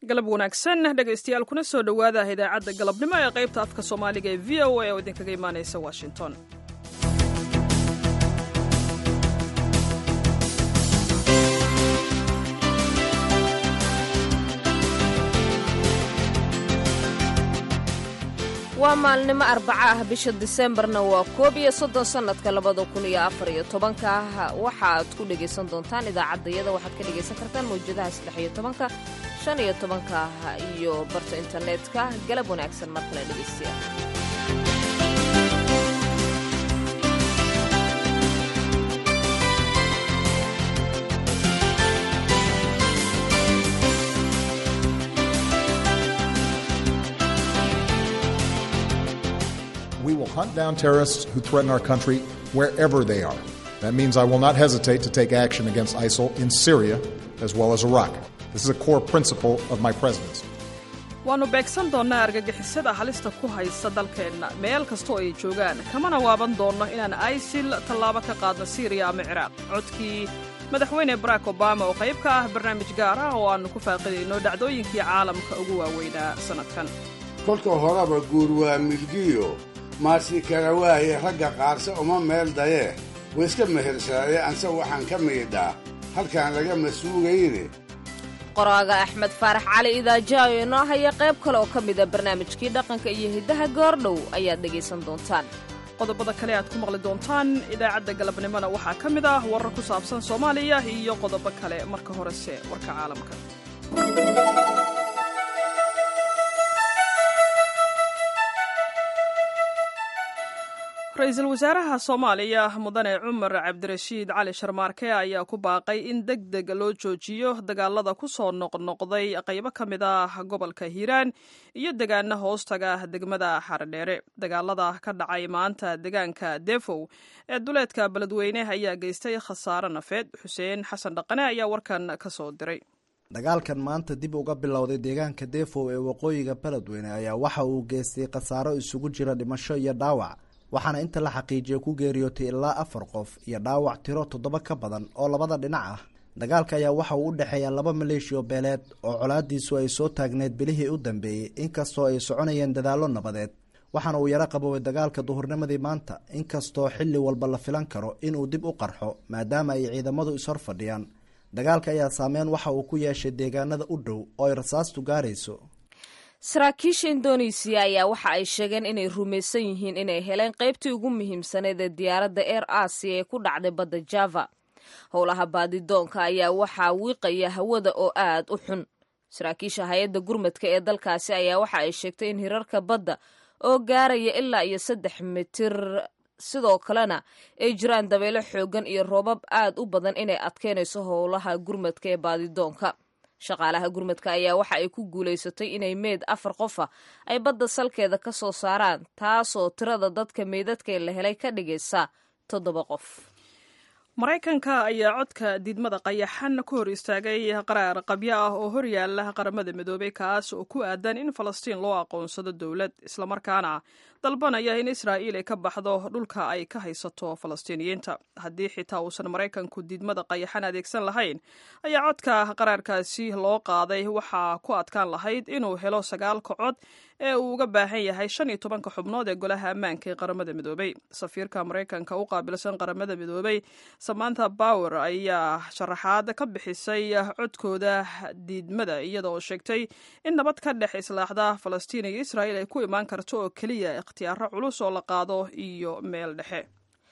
galab wanaagsan dhegaystayaal kuna soo dhowaada idaacadda galabnimo ee qaybta afka soomaaliga ee v o a oo idinkaga imaanaysa washington waa maalnimo arbaco ah bisha diseembarna waa koob iyo soddon sannadka labada kun iyo afar iyo tobanka waxaad ku dhegaysan doontaan idaacaddayada waxaad ka dhegaysan kartaan mawjadaha saddex iyo tobanka shan iyo tobanka iyo barta internetka galab wanaagsan mar kale dhegaystayaal We will hunt down terrorists who threaten our country wherever they are. That means I will not hesitate to take action against ISIL in Syria as well as Iraq. This is a core principle of my presidency. waannu beegsan doonnaa argagixisada halista ku haysta dalkeenna meel kastoo ay joogaan kamana waaban doonno inaan isil tallaabo ka qaadno siiriya ama ciraaq codkii madaxweyne barack obama oo qayb ka ah barnaamij gaar ah oo aannu ku faaqidayno dhacdooyinkii caalamka ugu waaweynaa sannadkan kolka horeba guur waa milgiyo maasi kala waaye ragga qaarse uma meel dayee wayska mehersaadee anse waxaan ka miidhaa halkaan lagama suugayne qoraaga axmed faarax cali idaajaayo inoo haya qayb kale oo ka mida barnaamijkii dhaqanka iyo hiddaha goordhow ayaad dhegaysan doontaan qodobada kale aad ku maqli doontaan idaacadda galabnimona waxaa ka mid ah warar ku saabsan soomaaliya iyo qodobo kale marka horese warka caalamka ra-iisul wasaaraha soomaaliya mudane cumar cabdirashiid cali sharmaarke ayaa ku baaqay in deg deg loo joojiyo dagaalada ku soo noqnoqday qaybo ka mid ah gobolka hiiraan iyo degaana hoostaga degmada xaredheere dagaalada ka dhacay maanta degaanka defow ee duleedka beledweyne ayaa geystay khasaare nafeed xuseen xasan dhaqane ayaa warkan ka soo diray dagaalkan maanta dib uga bilowday deegaanka defow ee waqooyiga beledweyne ayaa waxa uu geystay khasaaro isugu jira dhimasho iyo dhaawac waxaana inta la xaqiijiya ku geeriyootay ilaa afar qof iyo dhaawac tiro toddoba ka badan oo labada dhinac ah dagaalka ayaa waxa uu u dhexeeya laba maleeshiyo beeleed oo colaadiisu ay soo taagneyd bilihii u dambeeyey inkastoo ay soconayeen dadaallo nabadeed waxaana uu yaro qaboobay dagaalka duhurnimadii maanta inkastoo xilli walba la filan karo inuu dib u qarxo maadaama ay ciidamadu ishor fadhiyaan dagaalka ayaa saameyn waxa uu ku yeeshay deegaanada u dhow oo ay rasaastu gaarayso saraakiisha indonesiya ayaa waxa ay sheegeen inay rumaysan yihiin inay heleen qaybtii ugu muhiimsaneyd ee diyaaradda air asia ee ku dhacday badda java howlaha baadidoonka ayaa waxaa wiiqaya hawada oo aad u xun saraakiisha hay-adda gurmadka ee dalkaasi ayaa waxa ay sheegtay in hirarka badda oo gaaraya ilaa iyo saddex mitir sidoo kalena ay jiraan dabeelo xoogan iyo roobab aad u badan inay adkeynayso howlaha gurmadka ee baadidoonka shaqaalaha gurmadka ayaa waxa ay ku guulaysatay inay meyd afar qofa ay badda salkeeda ka soo saaraan taasoo tirada dadka meydadka la helay ka dhigaysa toddoba qof maraykanka ayaa codka diidmada qayaxan ku hor istaagay qaraar qabyo ah oo horyaala qaramada midoobay kaas oo ku aadan in falastiin loo aqoonsado dowlad islamarkaana dalbanaya in israa'iil ay ka baxdo dhulka ay ka haysato falastiiniyiinta haddii xitaa uusan maraykanku diidmada qayaxan adeegsan lahayn ayaa codka qaraarkaasi loo qaaday waxaa ku adkaan lahayd inuu helo sagaalka cod ee uu uga baahan yahay shan iyo tobanka xubnood ee golaha ammaanka ee qaramada midoobay safiirka maraykanka u qaabilsan qaramada midoobay samantha bower ayaa sharaxaad ka bixisay codkooda diidmada iyada oo sheegtay in nabad ka dhex islaaxda falastiin iyo israa'iil ay ku imaan karto oo keliya ikhtiyaaro culus oo la qaado iyo meel dhexe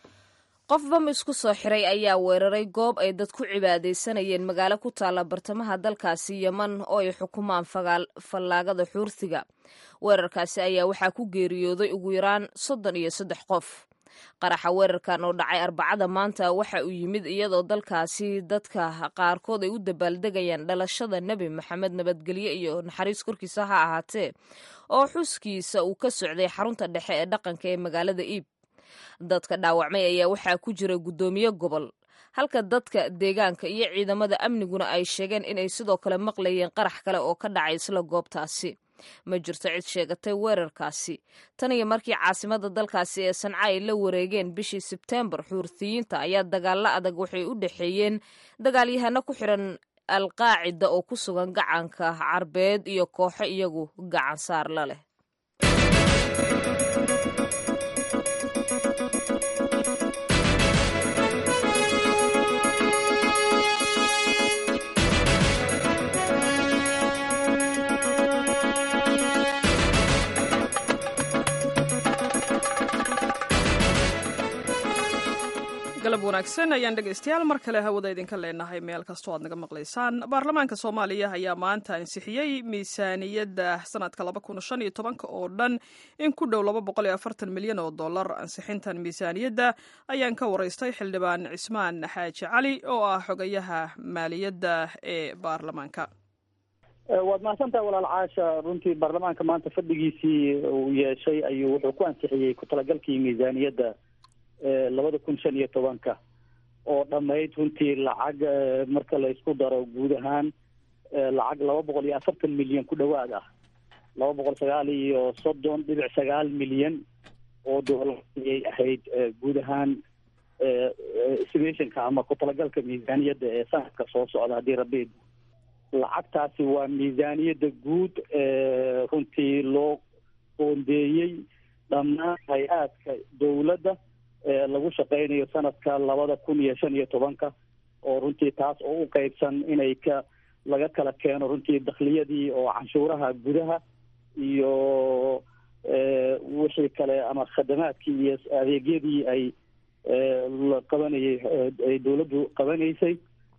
qof bam isku soo xiray ayaa weeraray goob ay dad ku cibaadaysanayeen magaalo ku taalla bartamaha dalkaasi yeman oo ay xukumaan fallaagada xuurtiga weerarkaasi ayaa waxaa ku geeriyooday ugu yaraan soddon iyo saddex qof qaraxa weerarkan oo dhacay arbacada maanta waxa uu yimid iyadoo dalkaasi dadka qaarkood ay u dabaaldegayaan dhalashada nebi maxamed nabadgelye iyo naxariis korkiisa ha ahaatee oo xuskiisa uu ka socday xarunta dhexe ee dhaqanka ee magaalada iib dadka dhaawacmay ayaa waxaa ku jira guddoomiye gobol halka dadka deegaanka iyo ciidamada amniguna ay sheegeen inay sidoo kale maqlayeen qarax kale oo ka dhacay isla goobtaasi ma jirto cid sheegatay weerarkaasi tan iyo markii caasimada dalkaasi ee sanca ay la wareegeen bishii sebteembar xuurtiyiinta ayaa dagaalo adag waxay u dhexeeyeen dagaalyahano ku xiran alqaacida oo ku sugan gacanka carbeed iyo kooxo iyagu gacan saar la leh galab wanaagsan ayaan dhegaystayaal mar kale hawada idinka leenahay meel kastoo aad naga maqlaysaan baarlamaanka soomaaliya ayaa maanta ansixiyey miisaaniyadda sanadka laba kun shan iyo tobanka oo dhan in ku dhow laba boqol iyo afartan milyan oo dollar ansixintan miisaaniyadda ayaan ka waraystay xildhibaan cismaan xaaji cali oo ah xogayaha maaliyadda ee baarlamaanka waad mahadsantahay walaal caasha runtii baarlamaanka maanta fadhigiisii uu yeeshay ayuu wuxuu ku ansixiyey ku talagalkii miisaaniyadda labada kun shan iyo tobanka oo dhammayd runtii lacag marka la isku daro guud ahaan lacag laba boqol iyo afartan milyan ku dhowaad ah laba boqol sagaal iyo soddon dhibic sagaal milyan oo doolar ayay ahayd guud ahaan estimationka ama ku talagalka miisaaniyadda ee sanadka soo socda haddii rabbi lacagtaasi waa miisaaniyadda guud runtii loo qoondeeyey dhammaan hay-aadka dowladda lagu shaqeynayo sanadka labada kun iyo shan iyo tobanka oo runtii taas oo u qeybsan inay ka laga kala keeno runtii dakhliyadii oo canshuuraha gudaha iyo wixii kale ama khadamaadkii iyo adeegyadii ay la qabanayay ay dowladdu qabanaysay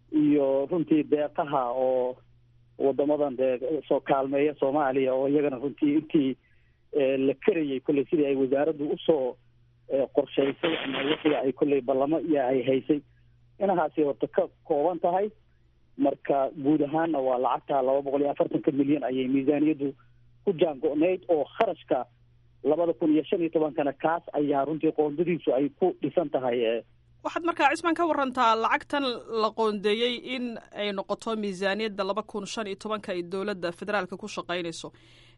iyo runtii deeqaha oo wadamadan dee soo kaalmeeya soomaaliya oo iyagana runtii intii la karayay kolley sidii ay wasaaraddu usoo qorshaysay ama wixii ay kolley ballamo iyo ay haysay inahaasi horta ka kooban tahay marka guud ahaanna waa lacagta laba boqol iyo afartanka milyan ayay miisaaniyaddu ku jaango-nayd oo kharashka labada kun iyo shan iyo tobankana kaas ayaa runtii qoondadiisu ay ku dhisan tahay waxaad markaa cismaan ka warantaa lacagtan la qoondeeyey in ay noqoto miisaaniyadda laba kun shan iyo tobanka ay dowladda federaalka ku shaqaynayso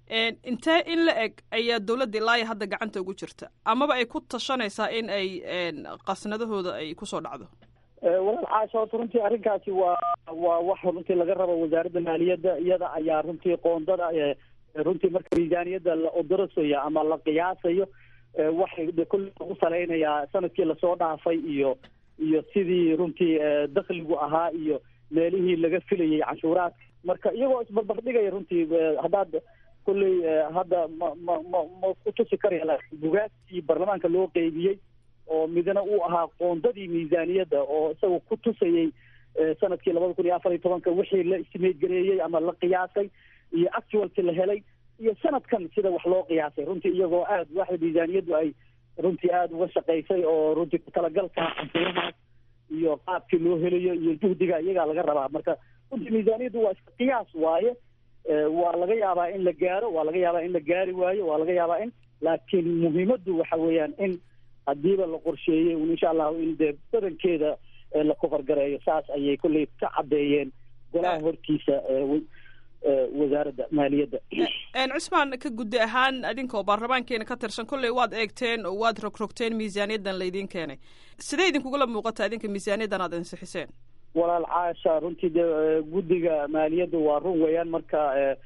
intee in la eg ayaa dowladda ilaa iyo hadda gacanta ugu jirta amaba ay ku tashanaysaa in ay qasnadahooda ay kusoo dhacdo walaal caasha horta runtii arrinkaasi waa waa wax runtii laga rabo wasaaradda maaliyadda iyada ayaa runtii qoondada runtii marka miisaaniyadda la odorosaya ama la qiyaasayo waxay kulle lagu salaynayaa sanadkii lasoo dhaafay iyo iyo sidii runtii dakligu ahaa iyo meelihii laga filayay canshuuraadka marka iyagoo isbarbardhigaya runtii haddaad kulley hadda ma ma ma ma ku tusi karaya laakiin bugaagtii baarlamaanka loo qeybiyey oo midna uu ahaa qoondadii miisaaniyadda oo isaga ku tusayay sanadkii labada kun iyo afar iyo tobanka wixii la estimeed gareeyey ama la qiyaasay iyo actualki la helay iyo sanadkan sida wax loo qiyaasay runtii iyagoo aad waxda miisaaniyaddu ay runtii aada uga shaqaysay oo runtii kutalagalka canshuurahaas iyo qaabkii loo helayo iyo juhdiga iyagaa laga rabaa marka runtii miisaaniyaddu waa iska qiyaas waaye waa laga yaabaa in la gaaro waa laga yaabaa in la gaari waayo waa laga yaabaa in laakiin muhiimaddu waxa weeyaan in hadiiba la qorsheeyey un insha allahu in dee badankeeda la kofargareeyo saas ayay kolley ka caddeeyeen golaha hortiisa wasaaradda maaliyadda cismaan ka guddi ahaan adinkoo baarlamaankeena ka tirsan kolley waad eegteen oo waad rogrogteen miisaaniyaddan laydiin keenay sidee idinkugula muuqata idinka miisaaniyaddan aad ansixiseen walaal caasha runtii dee guddiga maaliyadda waa run weeyaan marka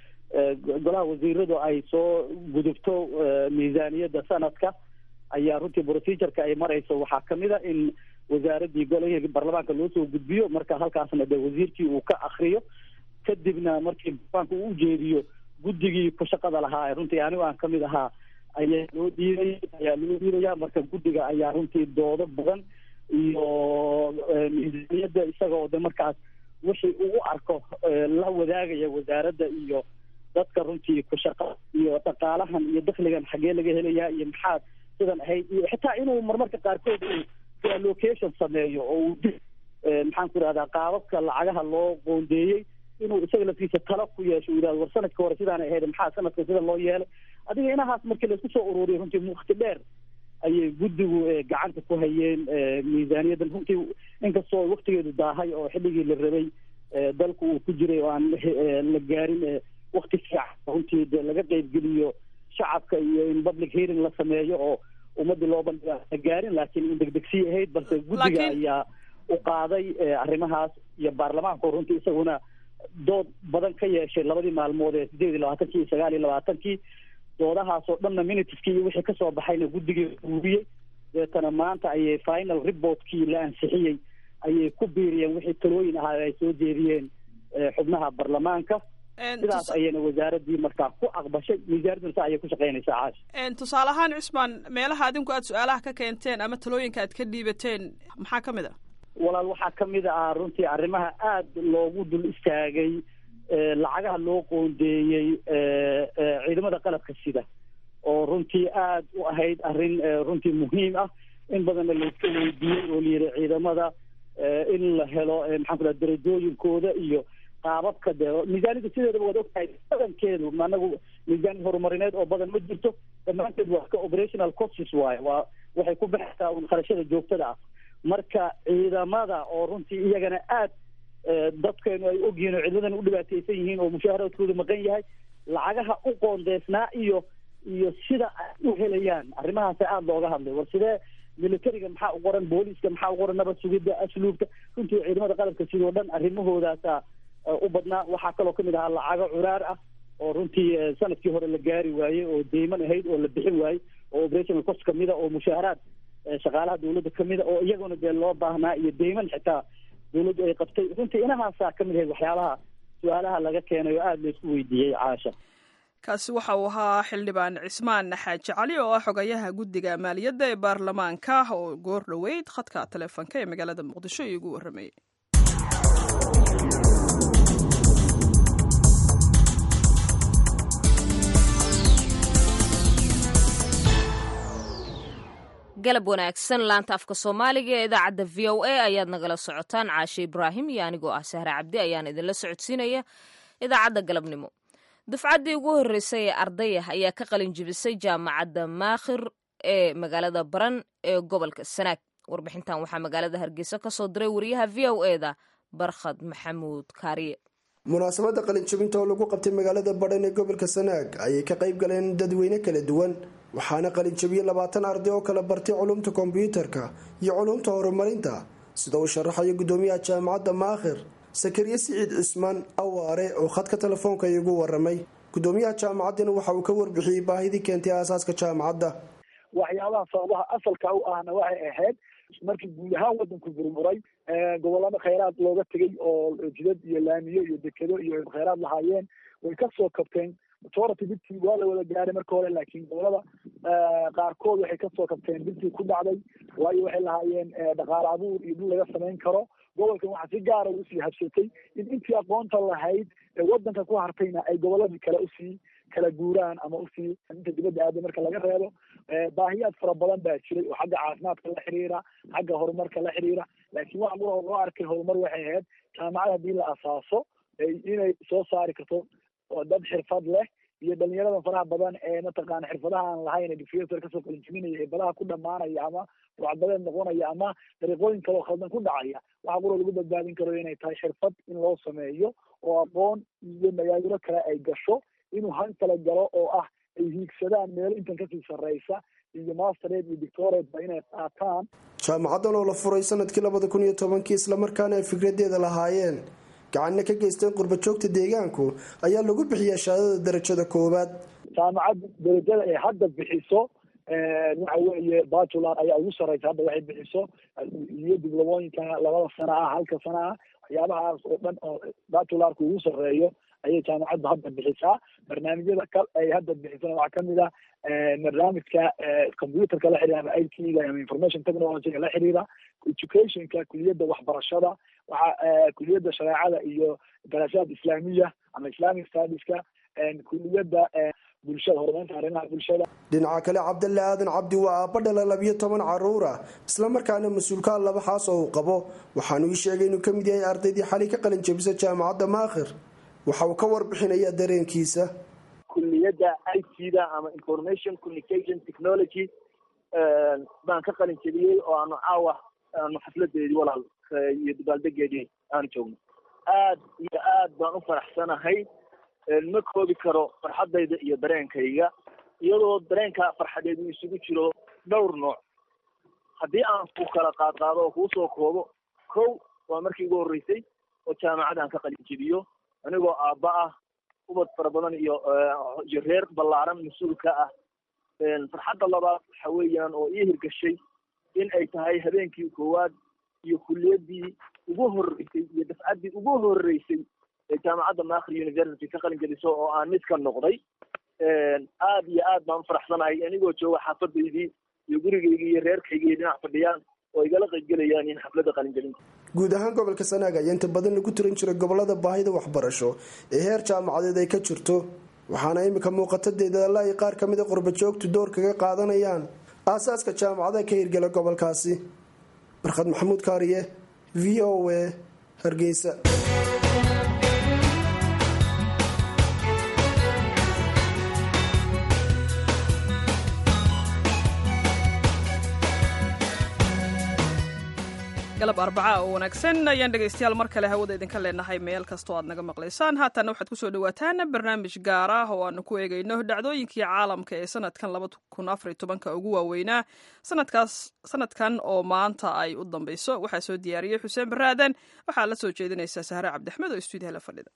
golaha wasiiradu ay soo gudubto miisaaniyadda sanadka ayaa runtii procedureka ay marayso waxaa kamid a in wasaaraddii golahii baarlamaanka loo soo gudbiyo marka halkaasna dee wasiirkii uu ka akriyo kadibna markii baarlamaanka uu ujeediyo guddigii ku shaqada lahaa runtii anigo aan kamid ahaa ayaa loo dhiibay ayaa loo dhiibaya marka guddiga ayaa runtii doodo badan iyo miisaaniyadda isaga oo de markaas wixii uu u arko la wadaagaya wasaaradda iyo dadka runtii ku shaqa iyo dhaqaalahan iyo dakligan xaggee laga helayaa iyo maxaad sidan ahayd iyo xitaa inuu marmarka qaarkood uu allocation sameeyo oo uu maxaan ku irahdaa qaababka lacagaha loo qoondeeyey inuu isaga laftiisa talo ku yeesho u yihahdo war sanadka hore sidaana ahayd maxaa sanadka sida loo yeelay adiga inahaas markii laisku soo ururiyo runtii wakti dheer ayay guddigu gacanta ku hayeen miisaaniyaddan runtii inkastoo waktigeedu daahay oo xilligii la rabay dalku uu ku jiray oo aan la gaarin wakti fiican runtii de laga qeybgeliyo shacabka iyo in public hearing la sameeyo oo ummadii loo bandhiga la gaarin laakiin in degdegsii ahayd balse guddiga ayaa u qaaday arrimahaas iyo baarlamaanku runtii isaguna dood badan ka yeeshay labadii maalmood ee sideed iyo labaatankii iyo sagaal iyo labaatankii doodahaasoo dhanna minitiskii iyo wixii kasoo baxayna guddigii uuriyey deetana maanta ayay final reportkii la ansixiyey ayay ku biiriyeen wixii talooyin ahaa ay soo jeediyeen xubnaha baarlamaanka sidaas ayayna wasaaradii markaa ku aqbashay miisaaradduna sa ayay ku shaqeynaysaa caash tusaale ahaan cismaan meelaha adinku aad su-aalaha ka keenteen ama talooyinka aad ka dhiibateen maxaa ka mid a walaal waxaa kamid ah runtii arrimaha aada loogu dul istaagay lacagaha loo qoondeeyey ciidamada qalabka sida oo runtii aada u ahayd arrin runtii muhiim ah in badanna layska weydiiyey oo layidhi ciidamada in la helo maxaan ku dhaha darajooyinkooda iyo qaababka de miisaanida sideedaba waad ogtahay badankeedu anagu miisaan horumarineed oo badan ma jirto dhammaanteed waa ka operational costs waaye waa waxay ku baxaysaa un kharashada joogtada ah marka ciidamada oo runtii iyagana aad dadkeenu ay ogyihiin oo ciidamadan u dhibaateysan yihiin oo mushaharaadkooda maqan yahay lacagaha u qoondeysnaa iyo iyo sida ay u helayaan arrimahaasa aada looga hadlay war sidee militariga maxaa u qoran booliiska maxaa u qoran nabad sugidda asluubka runtii ciidamada qalabka sidoo dhan arrimahoodaasa u badnaa waxaa kaloo kamid ahaa lacago curaar ah oo runtii sanadkii hore la gaari waayey oo deyman ahayd oo la bixin waayey oo operational cost kamida oo mushaaharaad shaqaalaha dawladda kamida oo iyaguna dee loo baahnaa iyo deyman xitaa dawladdu ay qabtay runtii inahaasaa kamid ahayd waxyaabaha su-aalaha laga keenay oo aada laysku weydiiyey caasha kaasi waxa uu ahaa xildhibaan cismaan xaaji cali oo ah xogayaha guddiga maaliyadda ee baarlamaanka oo goor dhoweyd khadka taleefonka ee magaalada muqdisho iigu warramayay galab wanaagsan laanta afka soomaaliga ee idaacadda v o a ayaad nagala socotaan caashe ibraahim iyo anigoo ah sahre cabdi ayaan idinla socodsiinaya idaacadda galabnimo dufcaddii ugu horreysay ee ardayah ayaa ka qalin jibisay jaamacadda maakhir ee magaalada baran ee gobolka sanaag warbixintan waxaa magaalada hargeysa ka soo diray wariyaha v o e da barkhad maxamuud kaariye munaasabadda qalinjabinta oo lagu qabtay magaalada badhan ee gobolka sanaag ayay ka qayb galeen dadweyne kala duwan waxaana qalinjabiyey labaatan arday oo kala bartay culumta kombyuutarka iyo culumta horumarinta sida uu sharaxayo gudoomiyaha jaamacadda maakhir sakariye siciid cismaan awaare oo khadka telefoonka iigu waramay gudoomiyaha jaamacaddina waxa uu ka warbixiyey baahidii keentay aasaaska jaamacadda waxyaabaha sababaha asalka u ahna waxay ahayd markii guud ahaan wadanku burburay gobolada khayraad looga tegay oo jidad iyo laamiyo iyo dekedo iyo khayraad lahaayeen way kasoo kabteen majority dibtii waa la wada gaaray marka hore laakiin gobolada qaarkood waxay kasoo kabteen dibtii ku dhacday waayo waxay lahaayeen dhaqaale abuur iyo dhul laga samayn karo gobolkan waxaa si gaara usii habsatay in intii aqoonta lahayd ee wadanka ku hartayna ay goboladii kale usii kala guuraan ama usii inta dibadda aaday marka laga reebo baahiyaad fara badan baa jiray oo xagga caafimaadka la xiriira xagga horumarka la xiriira laakiin waxa mura loo arkay horumar waxay ahayd jaamacad haddii la asaaso inay soo saari karto dad xirfad leh iyo dhalinyarada faraha badan ee mataqaana xirfadaha aan lahayn ee difetor kasoo qalinjibinaya ee badaha ku dhamaanaya ama wacdadeed noqonaya ama dariiqooyin kale oo khaldan ku dhacaya waxa qura lagu badbaadin karo inay tahay xirfad in loo sameeyo oo aqoon iyo magaalo kale ay gasho inuu han kala galo oo ah ay hiigsadaan meelo intan kasii sarreysa iyo mastered iyo dictored ba inay qaataan jaamacaddan oo la furay sanadkii labada kun iyo tobankii islamarkaana ay fikradeeda lahaayeen gacanna ka geysteen qurbajoogta deegaanku ayaa lagu bixiyaa shahaadada darajada koowaad jaamacadda darajada ay hadda bixiso waxa weeye batular ayaa ugu sarreysa hadda waxay bixiso iyo diblomooyinka labada sana ah halka sana ah waxyaabahaas oo dhan oo batularka ugu sarreeyo ayay jaamacaddu hadda bixisaa barnaamijyada kal ay hadda bixisana waxaa kamid ah barnaamijka computerka la xiriira ama i t ga ama information technologyga la xiriira educationka kuliyadda waxbarashada waxa kuliyadda shareecada iyo daraasaad islaamiya ama islamic studieska kuliyadda bulshada horumarinta arrimaha bulshada dhinaca kale cabdalle aadan cabdi waa aabba dhala labiyo toban caruura islamarkaana mas-uulkaa laba xaas oo uu qabo waxaanu ii sheegay inuu kamid yahay ardaydii xalay ka qalin jabisa jaamacadda maakhir waxa uu ka warbixinayaa dareenkiisa kuliyadda i t da ama information communication technology baan ka qalin jabiyey oo aanu caawa aanu xafladeedii walaal iyo dabaaldegeedii aanu joogno aad iyo aad baan u faraxsanahay ma koobi karo farxadayda iyo dareenkayga iyadoo dareenka farxadeed uu isugu jiro dhowr nooc haddii aan ku kala qaadqaado oo kuusoo koobo kow waa markii ugu horreysay oo jaamacad aan ka qalin jebiyo anigoo aabba ah ubad fara badan iyo iyo reer ballaaran mas-uulka ah farxadda labaad waxa weeyaan oo ii hirgashay in ay tahay habeenkii koowaad iyo kuliyaddii ugu horreysay iyo dafcaddii ugu horreysay ee jaamacadda maakri university ka qalin geliso oo aan mid ka noqday aad iyo aad baan ufaraxsanahay anigoo jooga xaafadaydii iyo gurigaygii iyo reerkaygii dhinac fadhiyaan oo igala qaybgelayaan in xafladda qalingelinta guud ahaan gobolka sanaag ayaa inta badan lagu tiran jiray gobolada baahida waxbarasho ee heer jaamacadeed ay ka jirto waxaana imika muuqata deedaalla ay qaar ka mida qurbajoogtu door kaga qaadanayaan aasaaska jaamacadaha ka hirgala gobolkaasi barkhad maxamuud kaariye v o a hargeysa galab arbacaa oo wanaagsan ayaan dhegaystayaal mar kale hawada idinka leenahay meel kastoo aad naga maqlaysaan haatanna waxaad kusoo dhawaataan barnaamij gaar ah oo aanu ku eegayno dhacdooyinkii caalamka ee sanadkan laba kun afariy tobanka ugu waaweynaa sanadkaas sanadkan oo maanta ay u dambeyso waxaa soo diyaariyey xuseen baraadan waxaa la soo jeedinaysaa sahre cabdixmed oo stuudiyaha la fadhida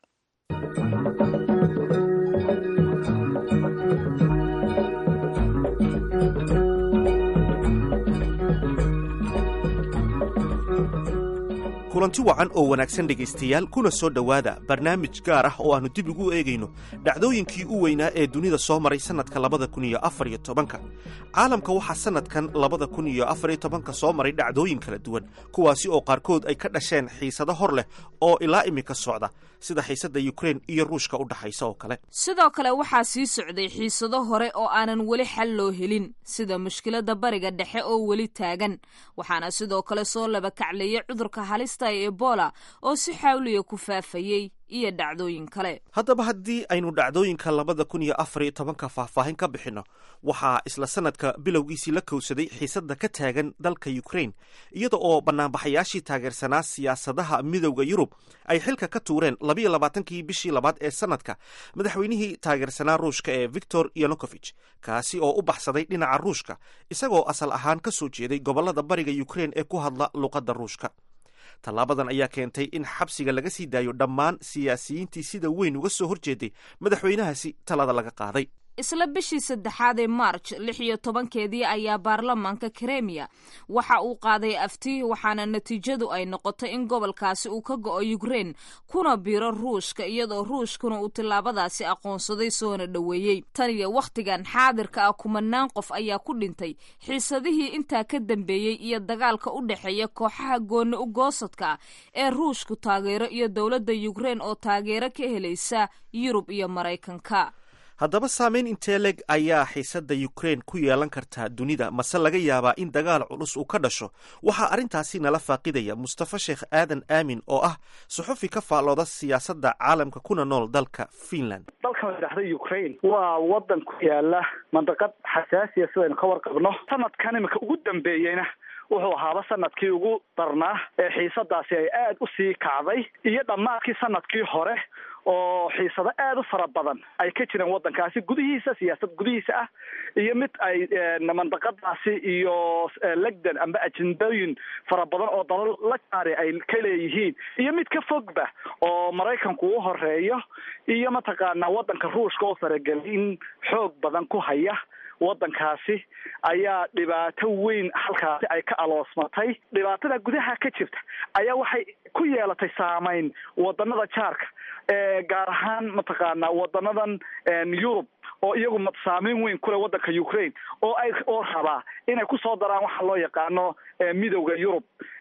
kulanti wacan oo wanaagsan dhegaystayaal kuna soo dhowaada barnaamij gaar ah oo aannu dib ugu eegayno dhacdooyinkii u weynaa ee dunida soo maray sannadka labada kun iyo afar iyo tobanka caalamka waxaa sannadkan labada kun iyo afar iyo tobanka soo maray dhacdooyin kala duwan kuwaasi oo qaarkood ay ka dhasheen xiisado hor leh oo ilaa iminka socda sida xiisadda yukrain iyo ruushka u dhaxaysa oo kale sidoo kale waxaa sii socday xiisado hore oo aanan weli xal loo helin sida mushkiladda bariga dhexe oo weli taagan waxaana sidoo kale soo labakacleeyay cudurka halista ee ebola oo si xawliya ku faafayey iyo dhacdooyin kale haddaba haddii aynu dhacdooyinka labada kun iyo afar iyo tobanka faahfaahin ka bixinno waxaa isla sanadka bilowgiisii la kowsaday xiisadda ka taagan dalka yukrain iyada oo banaanbaxayaashii taageersanaa siyaasadaha midowda yurub ay xilka ka tuureen labiyo labaatankii bishii labaad ee sanadka madaxweynihii taageersanaa ruushka ee victor yanokofich kaasi oo u baxsaday dhinaca ruushka isagoo asal ahaan ka soo jeeday gobollada bariga yukrain ee ku hadla luqadda ruushka tallaabadan ayaa keentay in xabsiga laga sii daayo dhammaan siyaasiyiintii sida weyn uga soo horjeeday madaxweynahaasi talada laga qaaday isla bishii saddexaad ee march lix iyo tobankeedii ayaa baarlamaanka kremiya waxa uu qaaday afti waxaana natiijadu ay noqotay in gobolkaasi uu ka go'o yukrein kuna biro ruushka iyadoo ruushkuna uu tillaabadaasi aqoonsaday soona dhoweeyey tan iyo wakhtigan xaadirka ah kumanaan qof ayaa ku dhintay xiisadihii intaa ka dambeeyey iyo dagaalka u dhexeeya kooxaha gooni u goosadka ah ee ruushku taageero iyo dowladda yukrein oo taageero ka helaysa yurub iyo maraykanka haddaba saameyn intee leg ayaa xiisadda yukrain ku yeelan kartaa dunida mase laga yaabaa in dagaal culus uu ka dhasho waxaa arrintaasi nala faaqidaya mustafa sheekh aadan aamin oo ah suxufi ka faallooda siyaasadda caalamka kuna nool dalka finland dalkan la idhahda ukraine waa wadan ku yaala mandaqad xasaasiya sidaynu ka warqabno sanadkan imika ugu dambeeyeyna wuxuu ahaaba sanadkii ugu darnaa ee xiisadaasi ay aada u sii kacday iyo dhammaadkii sanadkii hore oo xiisado aada u fara badan ay ka jireen waddankaasi gudihiisa siyaasad gudihiisa ah iyo mid ay mandaqadaasi iyo legdan amba ajendooyin fara badan oo dalal la jaari ay ka leeyihiin iyo mid ka fogba oo maraykanku u horeeyo iyo mataqaanaa waddanka ruushka oo faragelin xoog badan ku haya waddankaasi ayaa dhibaato weyn halkaasi ay ka aloosmatay dhibaatada gudaha ka jirta ayaa waxay ku yeelatay saameyn wadanada jaarka gaar ahaan mataqaanaa wadanadan yurub oo iyagu saameyn weyn kule waddanka ukraine oo ay oo rabaa inay kusoo daraan waxa loo yaqaano midowda yurub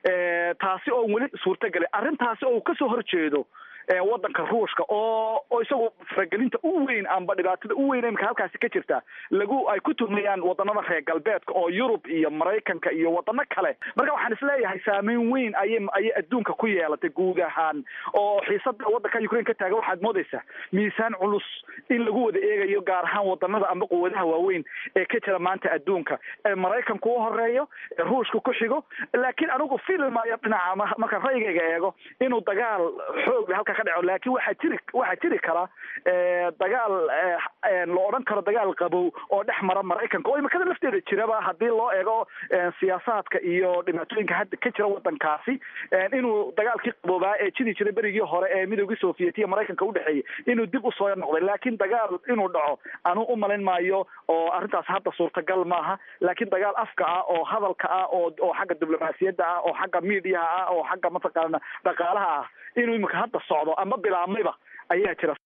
taasi oo weli suurtagelay arrintaasi oo uu kasoo horjeedo waddanka ruushka oo oo isagu faragelinta u weyn amba dhibaatada u weyn imika halkaasi ka jirta lagu ay ku tuhmayaan wadanada reer galbeedka oo yurub iyo maraykanka iyo wadano kale marka waxaan isleeyahay saameyn weyn ayay ayay adduunka ku yeelatay guud ahaan oo xiisada waddanka ukraine ka taagan waxaad moodaysaa miisaan culus in lagu wada eegayo gaar ahaan wadanada amba quwadaha waaweyn ee ka jira maanta adduunka ee maraykanku u horeeyo ee ruushka ku xigo laakiin anigu filmayo dhinaca markaan ra'yigayga eego inuu dagaal xoog halka halkaa ka dhaco laakiin waxaa jiri waxaa jiri kara dagaal la odhan karo dagaal qabow oo dhex mara maraykanka oo imakada lafteeda jiraba haddii loo eego siyaasaadka iyo dhibaatooyinka hadda ka jira wadankaasi inuu dagaalkii qaboobaa ee jiri jiray berigii hore ee midoogii soviet iyo maraykanka udhexeeyey inuu dib usoo noqday laakiin dagaal inuu dhaco anuu umalayn maayo oo arrintaas hadda suurtagal maaha laakiin dagaal afka ah oo hadalka ah oo oo xagga diblomaasiyadda ah oo xagga miidiyaha ah oo xagga mataqaana dhaqaalaha ah inuu imika hadda socdo ama bilaabmayba ayaa jira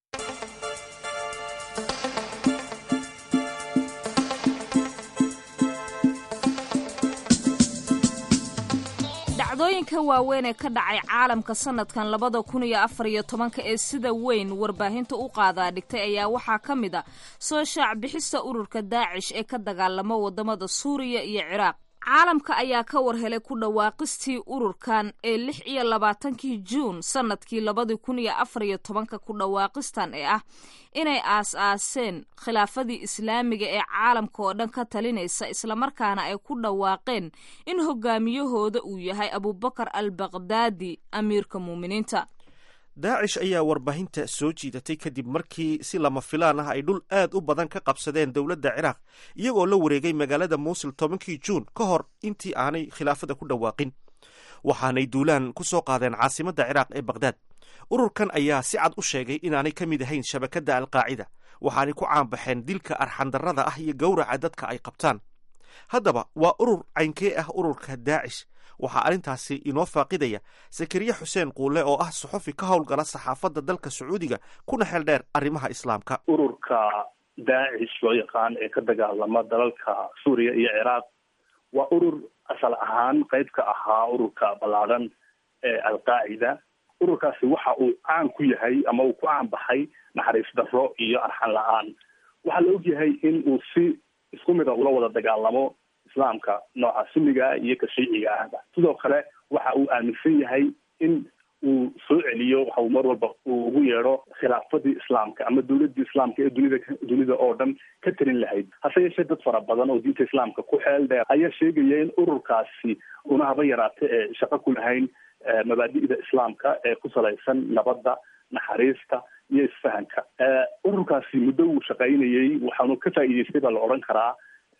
dhacdooyinka waaweyn ee ka dhacay caalamka sanadkan labada kun iyo afar iyo tobanka ee sida weyn warbaahinta u qaadaa dhigtay ayaa waxaa ka mid a soo shaac bixista ururka daacish ee ka dagaalama wadamada suuriya iyo ciraaq caalamka ayaa ka warhelay ku dhawaaqistii ururkan ee lix iyo labaatankii juun sanadkii labadii kun iyo afar iyo tobanka ku dhawaaqistan ee ah inay aas-aaseen khilaafadii islaamiga ee caalamka oo dhan ka talinaysa islamarkaana ay ku dhawaaqeen in hogaamiyahooda uu yahay abubakar al bakdaadi amiirka muuminiinta daacish ayaa warbaahinta soo jiidatay kadib markii si lama filaan ah ay dhul aad u badan ka qabsadeen dowladda ciraaq iyagoo la wareegay magaalada muusil tobankii juun ka hor intii aanay khilaafada ku dhawaaqin waxaanay duulaan ku soo qaadeen caasimadda ciraaq ee bakhdad ururkan ayaa si cad u sheegay inaanay ka mid ahayn shabakadda alqaacida waxaanay ku caanbaxeen dilka arxandarrada ah iyo gowraca dadka ay qabtaan haddaba waa urur caynkee ah ururka daacish waxaa arrintaasi inoo faaqidaya sakariye xuseen quule oo ah suxufi ka howlgala saxaafadda dalka sacuudiga kuna xeel dheer arrimaha islaamka ururka daacish loo yaqaan ee ka dagaalama dalalka suuriya iyo ciraaq waa urur asal ahaan qayb ka ahaa ururka ballaadhan ee alqaacida ururkaasi waxa uu caan ku yahay ama uu ku caan baxay naxariis darro iyo arxan la-aan waxaa la ogyahay in uu si isku mid a ula wada dagaalamo islaamka nooca sunniga iyo ka shiiciga ahba sidoo kale waxa uu aaminsan yahay in uu soo celiyo waxa uu mar walba uu ugu yeedho khilaafadii islaamka ama dowladii islaamka ee dunida dunida oo dhan ka talin lahayd hase yeeshee dad fara badan oo diinta islaamka ku xeel dheer ayaa sheegaya in ururkaasi una haba yaraate ee shaqo ku lahayn mabaadi'da islaamka ee ku salaysan nabadda naxariista iyo isfahanka ururkaasi muddo uu shaqaynayey waxaanu ka faa'iideystay baa la odhan karaa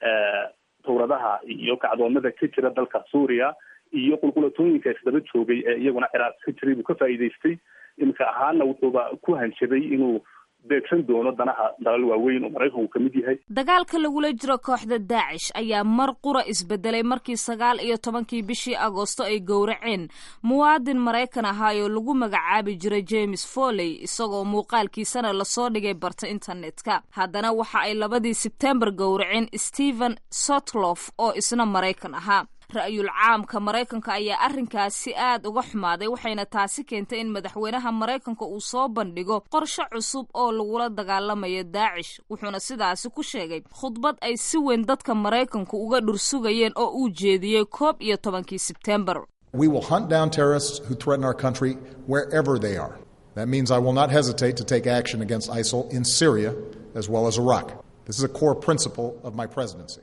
tawradaha iyo kacdoomada ka jira dalka suuriya iyo qulqulatooyinka isdaba joogay ee iyaguna ciraaq ka jiray buu ka faa'iideystay iminka ahaana wuxuuba ku hanjaday inuu beegsan doono danaha dalal waaweyn oo maraykanku ka mid yahay dagaalka lagula jiro kooxda daacish ayaa mar qura isbedelay markii sagaal iyo tobankii bishii agoosto ay gowraceen muwaadin maraykan ahaayoo lagu magacaabi jiray james foley isagoo muuqaalkiisana lasoo dhigay barta internetka haddana waxa ay labadii sebtembar gowraceen stephen sotlof oo isna maraykan ahaa ra-yul caamka maraykanka ayaa arrinkaasi aad uga xumaaday waxayna taasi keentay in madaxweynaha maraykanka uu soo bandhigo qorshe cusub oo lagula dagaalamayo daacish wuxuuna sidaasi ku sheegay khudbad ay si weyn dadka maraykanku uga dhursugayeen oo uu jeediyey koob iyo tobankii sebtembar We will hunt down terrorists who threaten our country wherever they are. That means I will not hesitate to take action against ISIL in Syria as well as Iraq. This is a core principle of my presidency.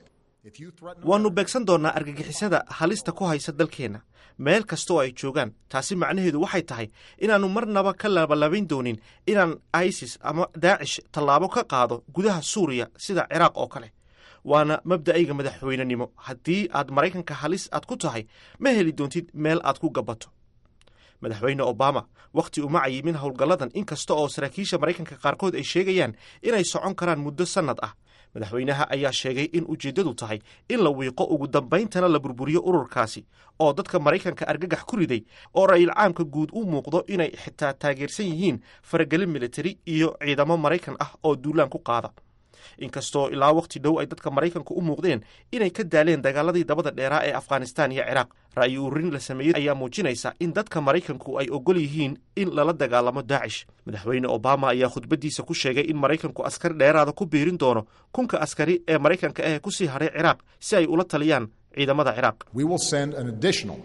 waannu beegsan doonnaa argagixisada halista ku haysa dalkeenna meel kastooo ay joogaan taasi macnaheedu waxay tahay inaannu marnaba ka labalabayn doonin inaan isis ama daacish tallaabo ka qaado gudaha suuriya sida ciraaq oo kale waana mabda'ayga madaxweynenimo haddii aad maraykanka halis aad ku tahay ma heli doontid meel aad ku gabato madaxweyne obama wakhti uma cayimin howlgalladan inkasta oo saraakiisha maraykanka qaarkood ay sheegayaan inay socon karaan muddo sannad ah madaxweynaha ayaa sheegay in ujeeddadu tahay in la wiiqo ugu dambayntana la burburiyo ururkaasi oo dadka maraykanka argagax ku riday oo ra'yil caamka guud u muuqdo inay xitaa taageersan yihiin faragelin militari iyo ciidamo maraykan ah oo duulaan ku qaada inkastoo ilaa wakhti dhow ay dadka maraykanku u muuqdeen inay ka daaleen dagaaladii dabada dheeraa ee afghanistaan iyo ciraaq ra'yi ururin la sameeyey ayaa muujinaysa in dadka maraykanku ay ogol yihiin in lala dagaalamo daacish madaxweyne obama ayaa khudbaddiisa ku sheegay in maraykanku askari dheeraada ku biirin doono kunka askari ee maraykanka ah kusii haray ciraaq si ay ula taliyaan ciidamada ciraaq We will send an additional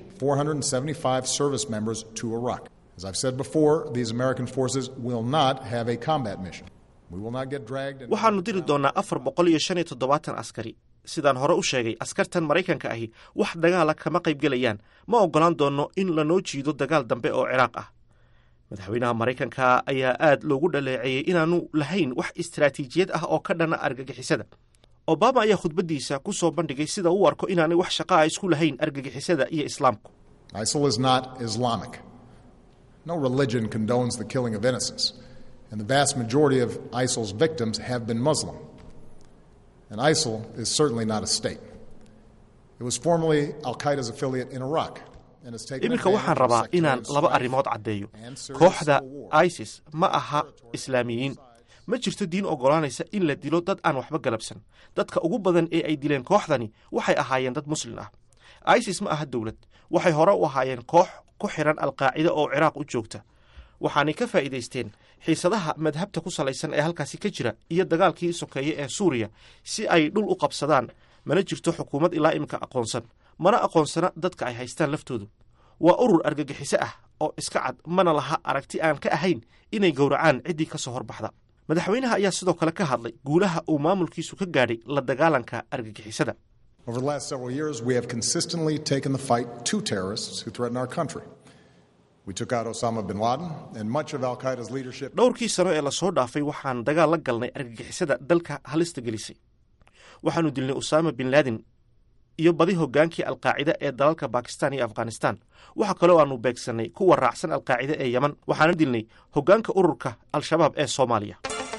475 service members to Iraq. As I've said before, these American forces will not have a combat mission. We will not get dragged into waxaannu diri doonnaa afar boqol iyo shan iyo toddobaatan askari sidaan hore u sheegay askartan maraykanka ahi wax dagaala kama qaybgelayaan ma oggolaan doonno in lanoo jiido dagaal dambe oo ciraaq ah madaxweynaha maraykanka ayaa aad loogu dhaleeceeyey inaanu lahayn wax istaraatiijiyad ah oo ka dhana argagixisada obama ayaa khudbaddiisa ku soo bandhigay sida uu arko inaanay wax shaqa a isku lahayn argagixisada iyo islaamku ISIL is not Islamic. No religion condones the killing of innocents, and the vast majority of ISIL's victims have been Muslim. And ISIL is certainly not a state. It was formerly Al Qaeda's affiliate in Iraq. and has taken iminka waxaan advantage of rabaa inaan sectarian laba strife arrimood caddeeyo and serious kooxda civil war. isis ma aha islaamiyiin ma jirto diin oggolaanaysa in la dilo dad aan waxba galabsan dadka ugu badan ee ay dileen kooxdani waxay ahaayeen dad muslin ah isis ma aha dowlad waxay hore u ahaayeen koox ku xiran alqaacida oo ciraaq u joogta waxaanay ka faa'iidaysteen xiisadaha madhabta ku salaysan ee halkaasi ka jira iyo dagaalkii sokeeye ee suuriya si ay dhul u qabsadaan mana jirto xukuumad ilaa iminka aqoonsan mana aqoonsana dadka ay haystaan laftoodu waa urur argagixiso ah oo iska cad mana laha aragti aan ka ahayn inay gowracaan ciddii ka soo horbaxda madaxweynaha ayaa sidoo kale ka hadlay guulaha uu maamulkiisu ka gaadhay la dagaalanka argagixisada Over the last several years, we have consistently taken the fight to terrorists who threaten our country. We took out Osama bin Laden and much of Al Qaeda's leadership. dhowrkii sano ee lasoo dhaafay waxaan dagaal la galnay argagixisada dalka halista gelisay waxaanu dilnay usaama bin laadin iyo badi hoggaankii alqaacida ee dalalka bakistan iyo afghanistan waxa kaloo aanu beegsannay kuwa raacsan alqaacida ee yeman waxaana dilnay hoggaanka ururka al-shabaab ee soomaaliya